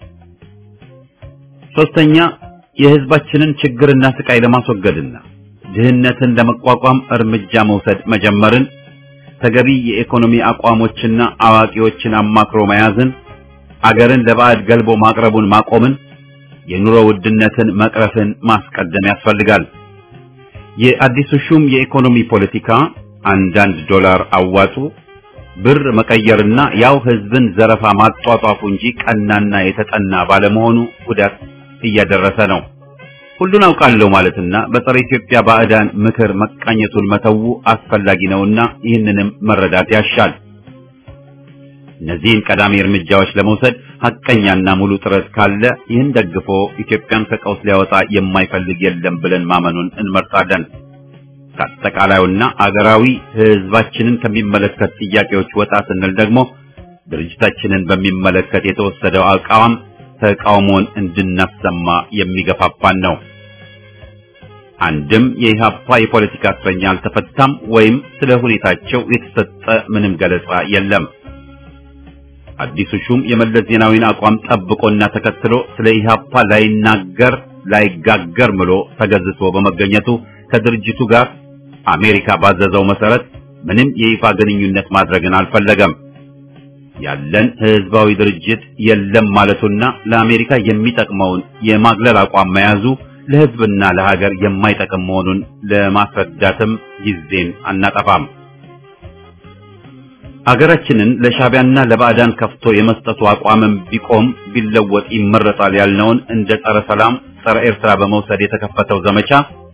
ሶስተኛ የህዝባችንን ችግርና ስቃይ ለማስወገድና ድህነትን ለመቋቋም እርምጃ መውሰድ መጀመርን ተገቢ የኢኮኖሚ አቋሞችና አዋቂዎችን አማክሮ መያዝን አገርን ለባዕድ ገልቦ ማቅረቡን ማቆምን የኑሮ ውድነትን መቅረፍን ማስቀደም ያስፈልጋል። የአዲሱ ሹም የኢኮኖሚ ፖለቲካ አንዳንድ ዶላር አዋጡ ብር መቀየርና ያው ህዝብን ዘረፋ ማጧጧፉ እንጂ ቀናና የተጠና ባለመሆኑ ጉዳት እያደረሰ ነው። ሁሉን አውቃለሁ ማለትና በጸረ ኢትዮጵያ ባዕዳን ምክር መቃኘቱን መተው አስፈላጊ ነውና ይህንንም መረዳት ያሻል። እነዚህን ቀዳሚ እርምጃዎች ለመውሰድ ሐቀኛና ሙሉ ጥረት ካለ ይህን ደግፎ ኢትዮጵያን ከቀውስ ሊያወጣ የማይፈልግ የለም ብለን ማመኑን እንመርጣለን። ከአጠቃላዩና አገራዊ ህዝባችንን ከሚመለከት ጥያቄዎች ወጣ ስንል ደግሞ ድርጅታችንን በሚመለከት የተወሰደው አቋም ተቃውሞን እንድናሰማ የሚገፋፋን ነው። አንድም የኢህአፓ የፖለቲካ እስረኛ አልተፈታም ወይም ስለ ሁኔታቸው የተሰጠ ምንም ገለጻ የለም። አዲሱ ሹም የመለስ ዜናዊን አቋም ጠብቆና ተከትሎ ስለ ኢህአፓ ላይናገር ላይጋገር ምሎ ተገዝቶ በመገኘቱ ከድርጅቱ ጋር አሜሪካ ባዘዘው መሰረት ምንም የይፋ ግንኙነት ማድረግን አልፈለገም። ያለን ህዝባዊ ድርጅት የለም ማለቱና ለአሜሪካ የሚጠቅመውን የማግለል አቋም መያዙ ለህዝብና ለሀገር የማይጠቅም መሆኑን ለማስረዳትም ጊዜን አናጠፋም። ሀገራችንን ለሻቢያና ለባዕዳን ከፍቶ የመስጠቱ አቋምም ቢቆም ቢለወጥ ይመረጣል ያልነውን እንደ ጸረ ሰላም፣ ጸረ ኤርትራ በመውሰድ የተከፈተው ዘመቻ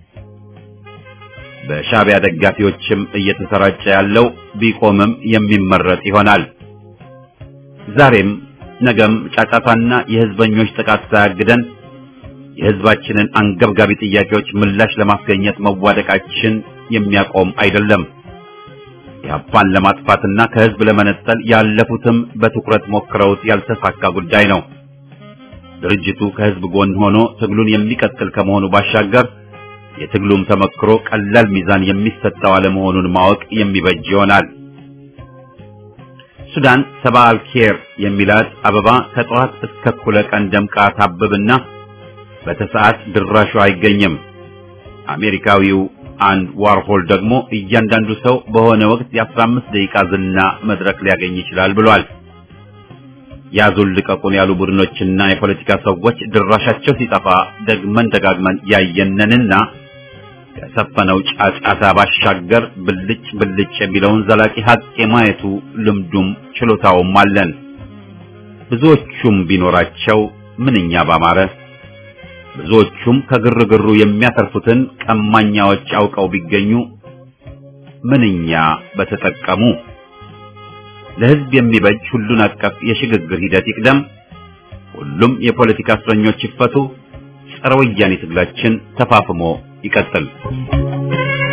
በሻቢያ ደጋፊዎችም እየተሰራጨ ያለው ቢቆምም የሚመረጥ ይሆናል። ዛሬም ነገም ጫጫታና የህዝበኞች ጥቃት ሳያግደን የህዝባችንን አንገብጋቢ ጥያቄዎች ምላሽ ለማስገኘት መዋደቃችን የሚያቆም አይደለም። ኢህአፓን ለማጥፋትና ከህዝብ ለመነጠል ያለፉትም በትኩረት ሞክረውት ያልተሳካ ጉዳይ ነው። ድርጅቱ ከህዝብ ጎን ሆኖ ትግሉን የሚቀጥል ከመሆኑ ባሻገር የትግሉም ተመክሮ ቀላል ሚዛን የሚሰጠው አለመሆኑን ማወቅ የሚበጅ ይሆናል። ሱዳን ሰባ አልኬር የሚላት አበባ ከጠዋት እስከ እኩለ ቀን ደምቃ ታብብና በተሰዓት ድራሹ አይገኝም። አሜሪካዊው አንድ ዋርሆል ደግሞ እያንዳንዱ ሰው በሆነ ወቅት የ15 ደቂቃ ዝና መድረክ ሊያገኝ ይችላል ብሏል። ያዙን ልቀቁን ያሉ ቡድኖችና የፖለቲካ ሰዎች ድራሻቸው ሲጠፋ ደግመን ደጋግመን ያየነንና ከሰፈነው ጫጫታ ባሻገር ብልጭ ብልጭ የሚለውን ዘላቂ ሀቅ የማየቱ ልምዱም ችሎታውም አለን። ብዙዎቹም ቢኖራቸው ምንኛ ባማረ። ብዙዎቹም ከግርግሩ የሚያተርፉትን ቀማኛዎች አውቀው ቢገኙ ምንኛ በተጠቀሙ። ለሕዝብ የሚበጅ ሁሉን አቀፍ የሽግግር ሂደት ይቅደም። ሁሉም የፖለቲካ እስረኞች ይፈቱ። ጸረ ወያኔ ትግላችን ተፋፍሞ ይቀጥል።